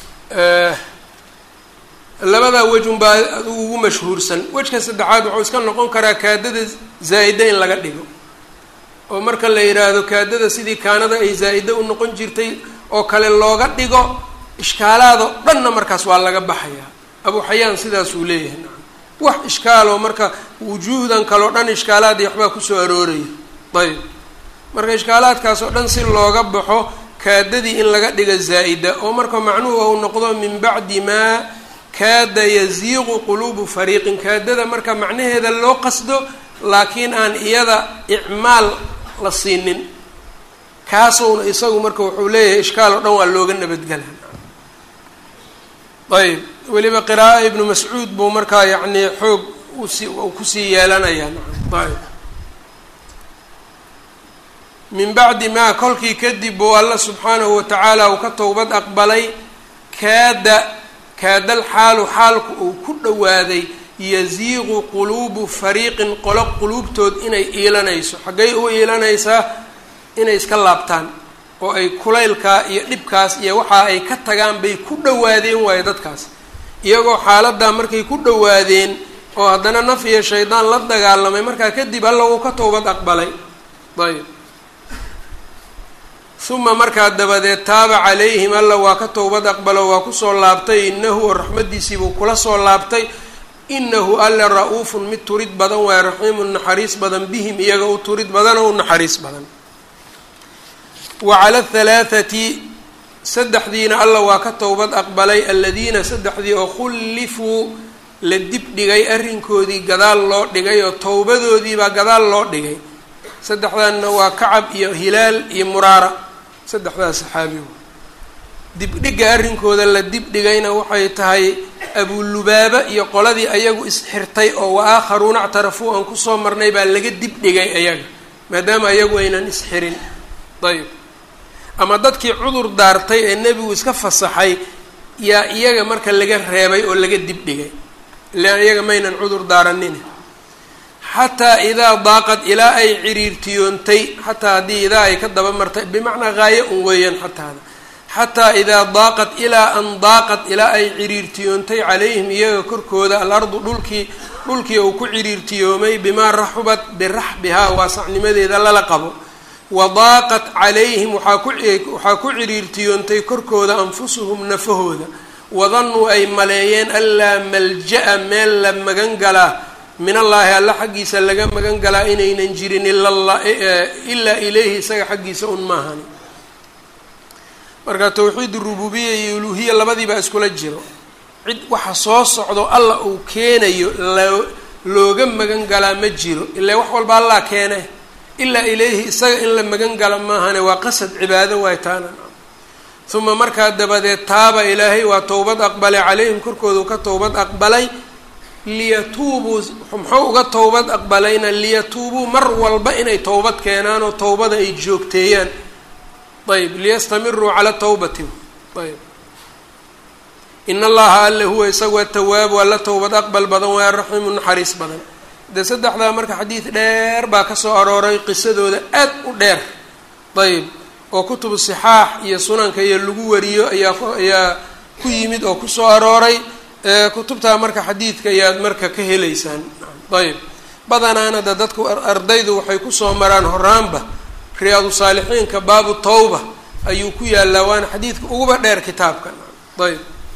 labadaa wej unbaa adigu ugu mashhuursan wejka saddexaad wuxuu iska noqon karaa kaadada zaa'ida in laga dhigo oo marka la yidhaahdo kaadada sidii kaanada ay zaa'ida u noqon jirtay oo kale looga dhigo ishkaalaadoo dhanna markaas waa laga baxayaa abu xayaan sidaasuu leeyahay nacam wax ishkaaloo marka wujuuhdan kaleo dhan ishkaalaad iyo waxbaa kusoo arooraya ayb marka ishkaalaadkaas oo dhan si looga baxo kaadadii in laga dhiga zaa'ida oo marka macnuhu ou noqdo min bacdi maa kaada yaziiqu quluubu fariiqin kaadada marka macnaheeda loo qasdo laakiin aan iyada icmaal la siinin kaasowna isagu marka wuxuu leeyahay ishkaal oo dhan waa looga nabadgela ayb weliba qiraa'o ibnu mascuud buu markaa yacni xoog usi kusii yeelanayaa ayb min bacdi maa kolkii kadib buu alla subxaanahu watacaala uu ka towbad aqbalay kaada kaadal xaalu xaalku uu ku dhowaaday yaziiqu quluubu fariiqin qolo quluubtood inay iilanayso xaggay u iilanaysaa inay iska laabtaan oo ay kulaylkaa iyo dhibkaas iyo waxa ay ka tagaan bay ku dhowaadeen waayo dadkaas iyagoo xaaladaa markay ku dhowaadeen oo haddana naf iyo shaydaan la dagaalamay markaa kadib alla uu ka towbad aqbalay ayb uma markaa dabadeed taaba calayhim alla waa ka towbad aqbalo waa kusoo laabtay inahu oo raxmaddiisiibuu kula soo laabtay inahu alla ra-uufun mid turid badan waayo raxiimun naxariis badan bihim iyaga u turid badan oo u naxariis badan wa cala athalaathati saddexdiina alla waa ka towbad aqbalay aladiina saddexdii oo khullifuu la dib dhigay arrinkoodii gadaal loo dhigay oo towbadoodiibaa gadaal loo dhigay saddexdanna waa kacab iyo hilaal iyo muraara saddexdaas saxaabigu dibdhigga arrinkooda la dibdhigayna waxay tahay abulubaaba iyo qoladii ayagu isxirtay oo wa aakharuuna actarafuu aan kusoo marnay baa laga dibdhigay ayaga maadaama ayagu aynan isxirin ayb ama dadkii cudur daartay ee nebigu iska fasaxay yaa iyaga marka laga reebay oo laga dibdhigay ilaan iyaga maynan cudur daaranin xataa idaa daaqad ilaa ay ciriirtiyoontay xataa haddii idaa ay ka daba martay bimacnaa haayo un weeyaan xataada xataa idaa daaqad ilaa an daaqad ilaa ay ciriirtiyoontay calayhim iyaga korkooda alardu dhulkii dhulkii uu ku ciriirtiyoomay bimaa raxubat biraxbihaa waasacnimadeeda lala qabo wadaaqat calayhim waxaa ku waxaa ku ciriirtiyoontay korkooda anfusuhum nafahooda wadannuu ay maleeyeen anlaa malja-a meel la magan galaa min allaahi alla xaggiisa laga magan galaa inaynan jirin ilaa ilayhi isaga xaggiisa un maahani marka towxiid rububiya iyo uluhiya labadiibaa iskula jiro cid waxa soo socdo alla uu keenayo lo looga magan galaa ma jiro ilaa wax walba allaa keene ilaa ilayhi isaga in la magan gala maahane waa qasad cibaado waay taana uma markaa dabadeed taaba ilaahay waa towbad aqbalay calayhim korkoodu ka towbad aqbalay liyatuubuu muxuu uga towbad aqbalayna liyatuubuu mar walba inay towbad keenaan oo towbada ay joogteeyaan ayb liyastamiruu cala tawbati ayb in allaha alle huwa isagu atawaabu alla towbad aqbal badan waa raxiimu naxariis badan dee saddexdaa marka xadiid dheer baa kasoo arooray qisadooda aad u dheer ayb oo kutubu sixaax iyo sunanka iyo lagu wariyo ayaa ayaa ku yimid oo kusoo arooray kutubtaa marka xadiidka ayaad marka ka helaysaan ayb badanaana de dadku ardaydu waxay kusoo maraan horaanba riyaadu saalixiinka baabu tawba ayuu ku yaalaa waana xadiidka uguba dheer kitaabka ayb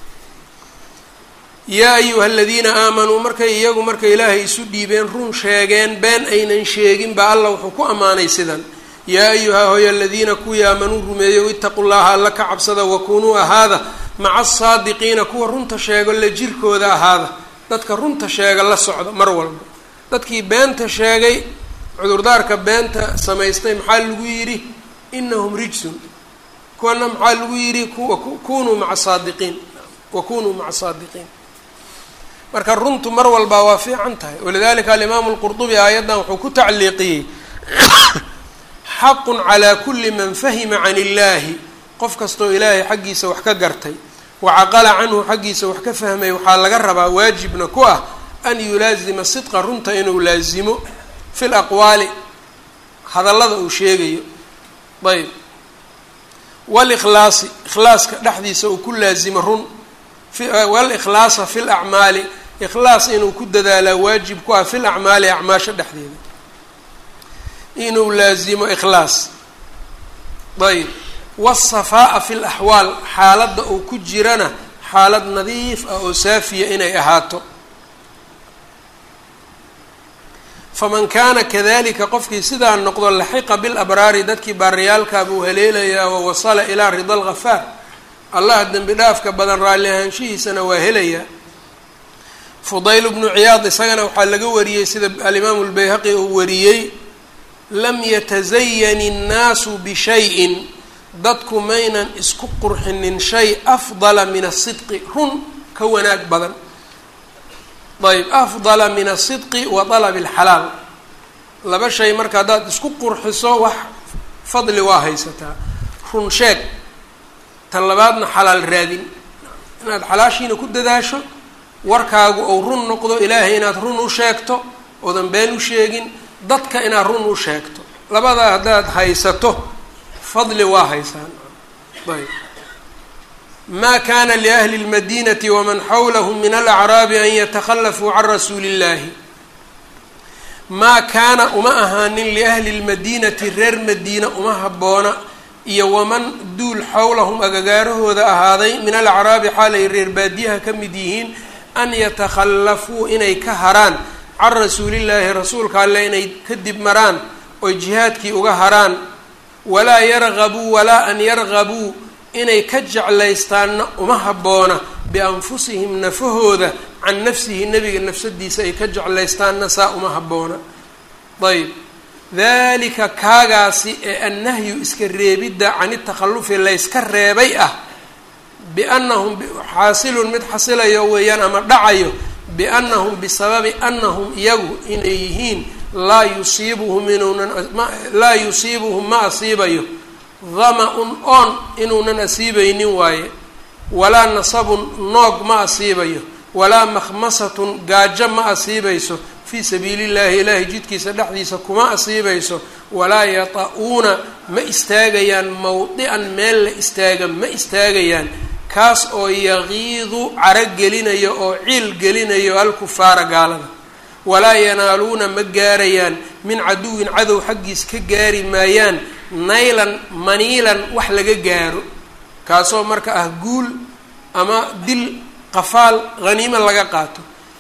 yaa ayuha aladiina aamanuu markay iyagu markay ilaahay isu dhiibeen run sheegeen been aynan sheegin baa alla wuxuu ku ammaanay sidan yaa ayuha hoy aladiina kuwii aamanuu rumeeyow itaqu llaha alla ka cabsada wakunuu ahaada maca asaadiqiina kuwa runta sheego la jirkooda ahaada dadka runta sheega la socda mar walba dadkii beenta sheegay cudurdaarka beenta samaystay maxaa lagu yidhi inahum rijsun kuwana maxaa lagu yidhi kunuu maa saadiqiin wakunuu maca saadiqiin marka runtu mar walba waa fiican tahay walidalika alimaamu lqurdubi aayaddan wuxuu ku tacliiqiyey xaqun calaa kulli man fahima can illaahi qof kastoo ilaahay xaggiisa wax ka gartay wacaqala canhu xaggiisa wax ka fahmay waxaa laga rabaa waajibna ku ah an yulaazima sidqa runta inuu laazimo fi laqwaali hadallada uu sheegayo ayb walikhlaasi ikhlaaska dhexdiisa uu ku laazimo run walikhlaasa fi lacmaali ikhlaas inuu ku dadaalaa waajib ku ah fi lacmaali acmaasha dhexdeeda inuu laazimo ikhlaas ayb waasafaa'a fi laxwaal xaaladda uu ku jirana xaalad nadiif ah oo saafiya inay ahaato faman kaana kadalika qofkii sidaa noqdo laxiqa bilabraari dadkii baariyaalkaa buu haleelayaa wa wasala ilaa rida alghafaar allah dembi dhaafka badan raalli ahaanshihiisana waa helayaa fudayl bnu ciyaad isagana waxaa laga wariyey sida alimaamu lbayhaqi uu wariyey lam yatazayan innaasu bishayin dadku maynan isku qurxinin shay afdala min asidqi run ka wanaag badan ayb afdala min asidqi wa dalabi alxalaal laba shay marka haddaad isku qurxiso wax fadli waa haysataa run sheeg tan labaadna xalaal raadin inaad xalaashiina ku dadaasho warkaagu ou run noqdo ilaahay inaad run u sheegto oodan been u sheegin dadka inaad run u sheegto labadaa haddaad haysato fadli waa haysaan ayb ma kana liahli اlmadinati waman xawlahm min alacraabi an yatakhallafuu can rasuuli اllahi maa kaana uma ahaanin liahli اlmadinati reer madiina uma habboona iyo waman duul xawlahum agagaarahooda ahaaday min alacraabi xaalay reer baadiyaha ka mid yihiin an yatakhallafuu inay ka haraan can rasuulillaahi rasuulka alle inay kadib maraan oy jihaadkii uga haraan walaa yargabuu walaa an yargabuu inay ka jeclaystaanna uma habboona bianfusihim nafahooda can nafsihi nebiga nafsadiisa ay ka jeclaystaanna saa uma habboona ayb dalika kaagaasi ee annahyu iska reebidda can itakhallufi layska reebay ah biannahum xaasilun mid xasilayo weeyaan ama dhacayo biannahum bisababi annahum iyagu inay yihiin laa yusiibuhum inuunan laa yusiibuhum ma asiibayo dama-un oon inuunan asiibaynin waaye walaa nasabun noog ma asiibayo walaa makhmasatun gaajo ma asiibayso fii sabiili llahi ilaahay jidkiisa dhexdiisa kuma asiibayso walaa yata-uuna ma istaagayaan mawdican meel la istaaga ma istaagayaan kaas oo yaqiidu caro gelinayo oo ciil gelinayo alkufaara gaalada walaa yanaaluuna ma gaarayaan min caduwin cadow xaggiis ka gaari maayaan naylan maniilan wax laga gaaro kaasoo marka ah guul ama dil qafaal haniimo laga qaato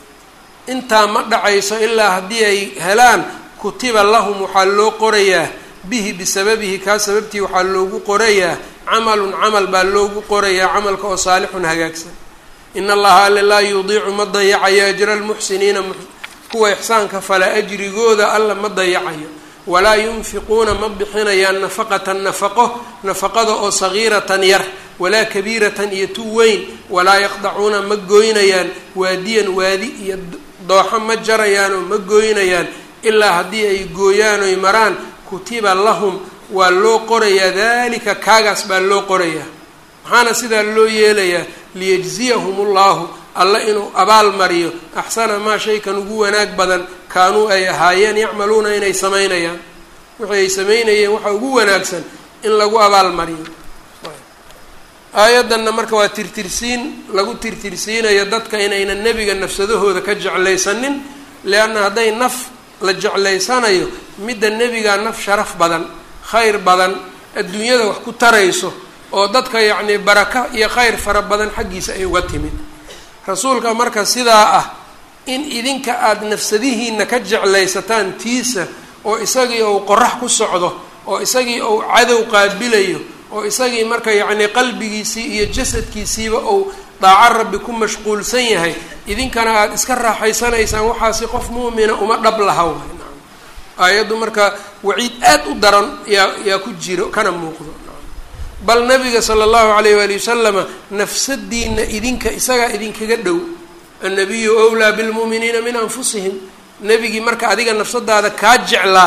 intaa ma dhacayso ilaa haddii ay helaan kutiba lahum waxaa loo qorayaa bihi bisababihi kaa sababtii waxaa loogu qorayaa camalun camal baa loogu qorayaa camalka oo saalixun hagaagsan in allaha alle laa yudiicu ma dayacayo ajra almuxsiniina kuwa ixsaanka fala ajrigooda alla ma dayacayo walaa yunfiquuna ma bixinayaan nafaqatan nafaqo nafaqada oo sagiiratan yar walaa kabiiratan iyo tu weyn walaa yaqdacuuna ma goynayaan waadiyan waadi iyo dooxo ma jarayaan oo ma goynayaan ilaa haddii ay gooyaan oy maraan kutiba lahum waa loo qorayaa dalika kaagaas baa loo qorayaa maxaana sidaa loo yeelayaa liyajziyahum ullahu alla inuu abaal mariyo axsana maa shaykan ugu wanaag badan kaanuu ay ahaayeen yacmaluuna inay samaynayaan wixii ay samaynayeen waxa ugu wanaagsan in lagu abaal mariyo aayaddanna marka waa tirtirsiin lagu tirtirsiinayo dadka inaynan nebiga nafsadahooda ka jeclaysanin leanna hadday naf la jeclaysanayo midda nebigaa naf sharaf badan khayr badan adduunyada wax ku tarayso oo dadka yacnii baraka iyo khayr fara badan xaggiisa ay uga timid rasuulka marka sidaa ah in idinka aada nafsadihiina ka jeclaysataan tiisa oo isagii ou qorax ku socdo oo isagii ou cadow qaabilayo oo isagii marka yacnii qalbigiisii iyo jasadkiisiiba ou daaco rabbi ku mashquulsan yahay idinkana aada iska raaxaysanaysaan waxaasi qof mu'mina uma dhab laha waay nacam aayaddu marka waciid aad u daran yaa yaa ku jiro kana muuqdo bal nabiga sala allahu alayh waali wasalama nafsadiina idinka isagaa idinkaga dhow annabiyu wlaa bilmu'miniina min anfusihim nebigii marka adiga nafsadaada kaa jeclaa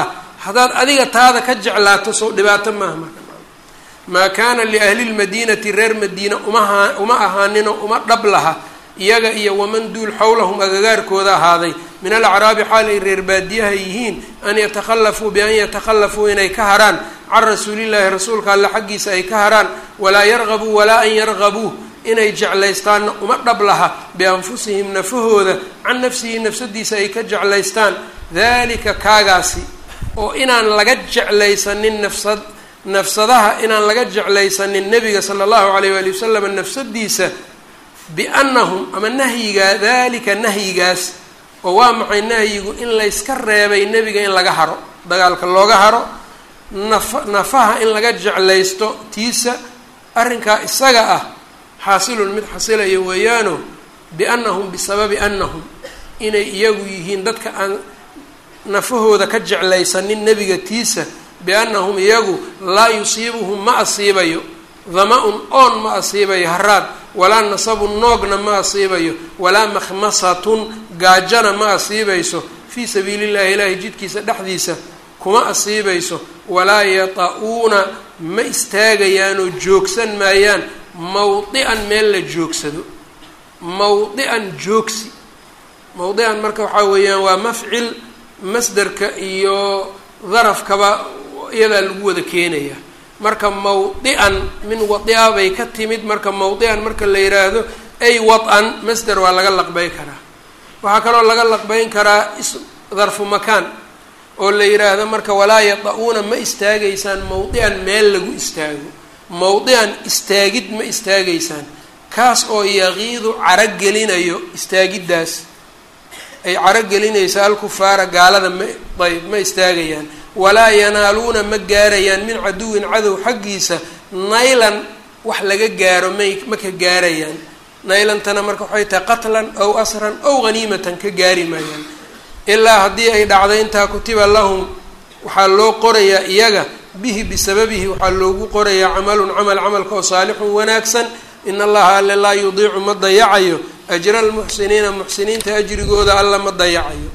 haddaad adiga taada ka jeclaato sow dhibaato maaha marka maa kaana liahli lmadiinati reer madiina umaha uma ahaanino uma dhab laha iyaga iyo waman duul xowlahum agagaarkooda ahaaday min alacraabi xaal ay reer baadiyaha yihiin an yatakhallafuu bian yatakhallafuu inay ka haraan can rasuulillaahi rasuulka alle xaggiisa ay ka haraan walaa yargabuu walaa an yargabuu inay jeclaystaanna uma dhab laha bianfusihim nafahooda can nafsihi nafsadiisa ay ka jeclaystaan dalika kaagaasi oo inaan laga jeclaysanin nafsad nafsadaha inaan laga jeclaysanin nebiga sala allahu alayh waali wasalam nafsadiisa biannahum ama nahyigaa dalika nahyigaas oo waa maxay nahyigu in layska reebay nebiga in laga haro dagaalka looga haro nafa nafaha in laga jeclaysto tiisa arrinkaa isaga ah xaasilun mid xasilayo weeyaano biannahum bisababi annahum inay iyagu yihiin dadka aan nafahooda ka jeclaysanin nebiga tiisa biannahum iyagu laa yusiibuhum ma asiibayo dama-un oon ma asiibayo haraad walaa nasabun noogna ma asiibayo walaa makhmasatun gaajana ma asiibayso fii sabiili llahi ilaahi jidkiisa dhexdiisa kuma asiibayso walaa yata-uuna ma istaagayaanoo joogsan maayaan mawdi'an meel la joogsado mawdi'an joogsi mawdi'an marka waxaa weeyaan waa mafcil masderka iyo darafkaba iyadaa lagu wada keenaya marka mawdi'an min wadi-a bay ka timid marka mawdi'an marka la yidhaahdo ay wad-an masder waa laga laqbeyn karaa waxaa kaloo laga laqbeyn karaa is darfu makaan oo la yidhaahdo marka walaa yata-uuna ma istaagaysaan mawdi'an meel lagu istaago mawdi'an istaagid ma istaagaysaan kaas oo yaqiidu caragelinayo istaagiddaas ay caragelinaysa alkufaara gaalada ma ayb ma istaagayaan walaa yanaaluuna ma gaarayaan min caduwin cadow xaggiisa naylan wax laga gaaro may ma ka gaarayaan naylantana marka waxay tahay qatlan ow asran ow haniimatan ka gaari maayaan ilaa haddii ay dhacday intaa kutiba lahum waxaa loo qorayaa iyaga bihi bisababihi waxaa loogu qorayaa camalun camal camalka oo saalixun wanaagsan in allaha alle laa yudiicu ma dayacayo ajra almuxsiniina muxsiniinta ajrigooda alla ma dayacayo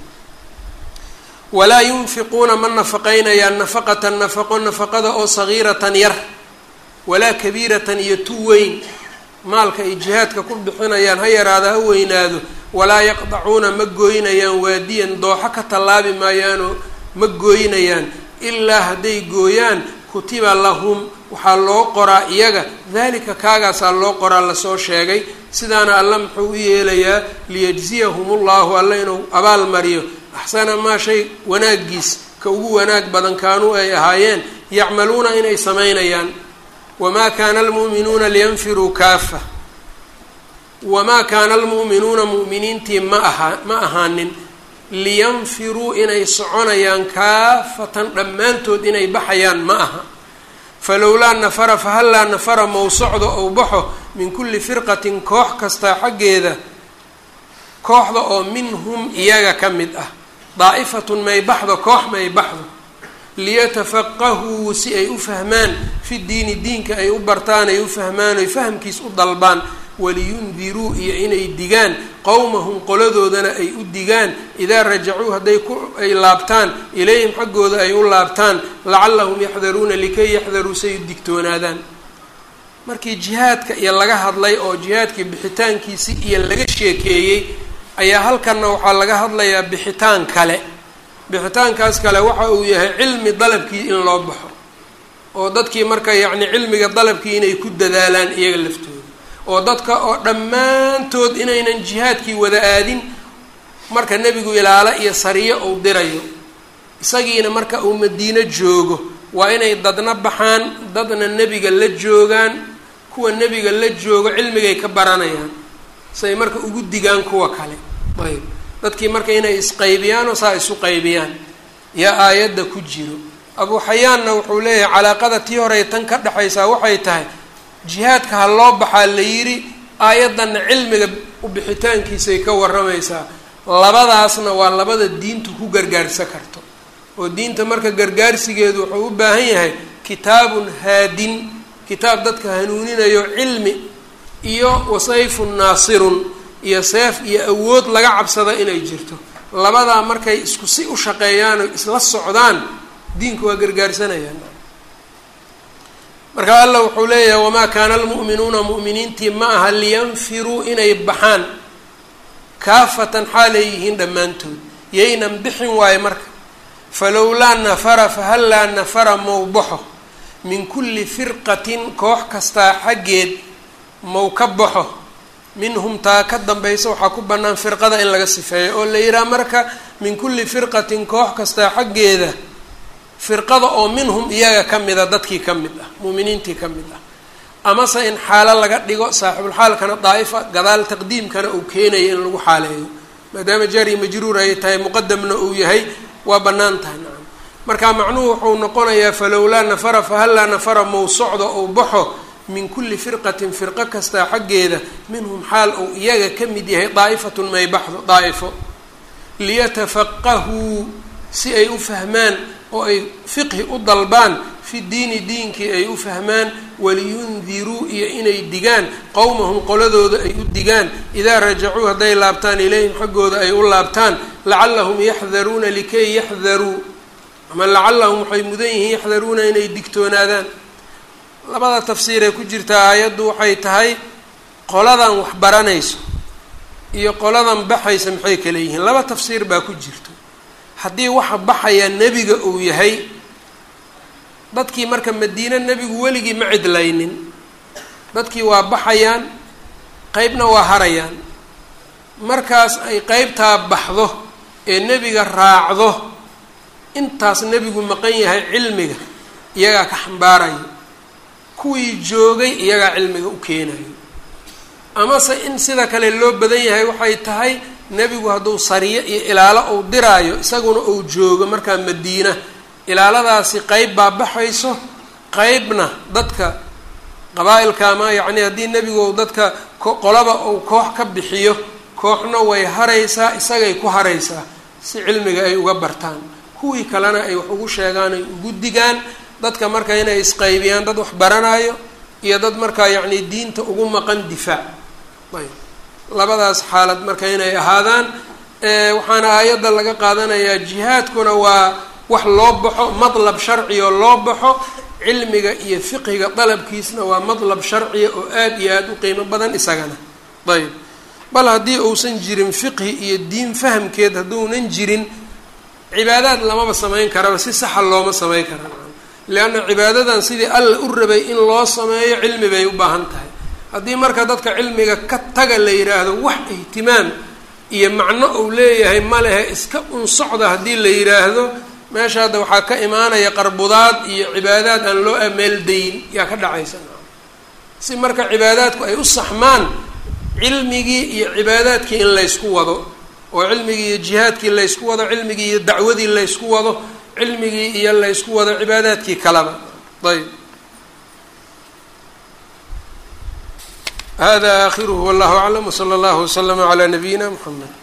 walaa yunfiquuna ma nafaqaynayaan nafaqatan nafaqo nafaqada oo sagiiratan yar walaa kabiiratan iyo tu weyn maalka ay jihaadka ku bixinayaan ha yaraado ha weynaado walaa yaqdacuuna ma gooynayaan waadiyan dooxo ka tallaabi maayaanoo ma gooynayaan ilaa hadday gooyaan kutiba lahum waxaa loo qoraa iyaga dalika kaagaasaa loo qoraa lasoo sheegay sidaana alla muxuu u yeelayaa liyajziyahum ullahu alla inuu abaal mariyo axsana maa shay wanaagiis ka ugu wanaag badan kaanuu ay ahaayeen yacmaluuna inay samaynayaan wamaa kaana almu'minuuna liyanfiruu kaafa wamaa kaana almu'minuuna mu'miniintii ma aha ma ahaanin liyanfiruu inay soconayaan kaafatan dhammaantood inay baxayaan ma aha falowlaa nafara fahallaa nafara mow socdo ou baxo min kulli firqatin koox kastaa xaggeeda kooxda oo minhum iyaga ka mid ah daa'ifatun may baxdo koox may baxdo liyatafaqahuu si ay u fahmaan fi diini diinka ay u bartaan ay u fahmaan oy fahamkiis u dalbaan waliyundiruu iyo inay digaan qowmahum qoladoodana ay u digaan idaa rajacuu hadday ku ay laabtaan ilayhim xaggooda ay u laabtaan lacallahum yaxdaruuna likay yaxdaruu say u digtoonaadaan markii jihaadka iyo laga hadlay oo jihaadkii bixitaankiisi iyo laga sheekeeyey ayaa halkanna waxaa laga hadlayaa bixitaan kale bixitaankaas kale waxa uu yahay cilmi dalabkii in loo baxo oo dadkii marka yacni cilmiga dalabkii inay ku dadaalaan iyaga laftooda oo dadka oo dhammaantood inaynan jihaadkii wada aadin marka nebigu ilaalo iyo sariyo uu dirayo isagiina marka uu madiino joogo waa inay dadna baxaan dadna nebiga la joogaan kuwa nebiga la joogo cilmigay ka baranayaan say marka ugu digaan kuwa kale ayb dadkii marka inay isqaybiyaan oo saa isu qaybiyaan yaa aayadda ku jiro abuu xayaanna wuxuu leeyahay calaaqada tii horey tan ka dhexaysaa waxay tahay jihaadka ha loo baxaa la yidhi aayaddanna cilmiga u bixitaankiisay ka warramaysaa labadaasna waa labada diintu ku gargaarsa karto oo diinta marka gargaarsigeedu wuxuu u baahan yahay kitaabun haadin kitaab dadka hanuuninayo cilmi iyo wasayfun naasirun iyo seef iyo awood laga cabsada inay jirto labadaa markay isku si u shaqeeyaan oo isla socdaan diinka waa gargaarsanayaan marka allah wuxuu leeyahay wamaa kaana almu'minuuna mu'miniintii ma aha liyanfiruu inay baxaan kaafatan xaalay yihiin dhammaantood yaynan bixin waayo marka falowlaa nafara fahallaa nafara mow baxo min kulli firqatin koox kastaa xaggeed mow ka baxo minhum taa ka dambaysa waxaa ku bannaan firqada in laga sifeeyo oo la yidhaha marka min kulli firqatin koox kastaa xaggeeda firqada oo minhum iyaga ka mida dadkii ka mid ah muuminiintii ka mid ah amase in xaalo laga dhigo saaxibulxaalkana daa'ifa gadaal taqdiimkana uu keenayo in lagu xaaleeyo maadaama jari majruur ay tahay muqadamna uu yahay waa bannaan tahay nacam marka macnuhu wuxuu noqonayaa falowlaa nafara fahallaa nafara mow socdo ou baxo min kulli firqatin firqo kastaa xaggeeda minhum xaal uu iyaga ka mid yahay daa'ifatun may baxdo daa'ifo liyatafaqahuu si ay u fahmaan oo ay fiqhi u dalbaan fi diini diinkii ay u fahmaan waliyundiruu iyo inay digaan qowmahum qoladooda ay u digaan idaa rajacuu hadday laabtaan ilayhim xaggooda ay u laabtaan lacallahum yaxdaruuna likay yaxdaruu ama lacallahum waxay mudan yihiin yaxdaruuna inay digtoonaadaan labada tafsiir ee ku jirta aayaddu waxay tahay qoladan wax baranayso iyo qoladan baxaysa maxay kala yihiin laba tafsiir baa ku jirto haddii waxa baxaya nebiga uu yahay dadkii marka madiine nebigu weligii ma cidlaynin dadkii waa baxayaan qeybna waa harayaan markaas ay qeybtaa baxdo ee nebiga raacdo intaas nebigu maqan yahay cilmiga iyagaa ka xambaarayo kuwii joogay iyagaa cilmiga u keenayo amase in sida kale loo badan yahay waxay tahay nebigu hadduu sariyo iyo ilaalo uu diraayo isaguna uu joogo markaa madiina ilaaladaasi qeyb baa baxayso qeybna dadka qabaa-ilka ama yacni haddii nebigu dadka qolaba uu koox ka bixiyo kooxna way haraysaa isagay ku haraysaa si cilmiga ay uga bartaan kuwii kalena ay wax ugu sheegaan ay ugu digaan dadka marka inay isqaybiyaan dad wax baranayo iyo dad markaa yacni diinta ugu maqan difaac ayb labadaas xaalad marka inay ahaadaan waxaana aayadda laga qaadanayaa jihaadkuna waa wax loo baxo madlab sharciya loo baxo cilmiga iyo fiqhiga dalabkiisna waa madlab sharciya oo aada iyo aada u qiimo badan isagana ayb bal haddii uusan jirin fiqhi iyo diin fahamkeed hadduunan jirin cibaadaad lamaba samayn karaba si saxa looma samayn kara leanna cibaadadan sidii alla u rabay in loo sameeyo cilmi bay u baahan tahay haddii marka dadka cilmiga ka taga la yidhaahdo wax ihtimaam iyo macno uu leeyahay ma lehe iska unsocda haddii la yidhaahdo meesha hadda waxaa ka imaanaya qarbudaad iyo cibaadaad aan loo ameeldayn yaa ka dhacaysa si marka cibaadaadku ay u saxmaan cilmigii iyo cibaadaadkii in laysku wado oo cilmigii iyo jihaadkii laysku wado cilmigii iyo dacwadii laysku wado cilmigii iyo laysku wado cibaadaadkii kaleba ayb hada akhiruhu wallahu aclam wsala allahu waslama calaa nabiyina mxamed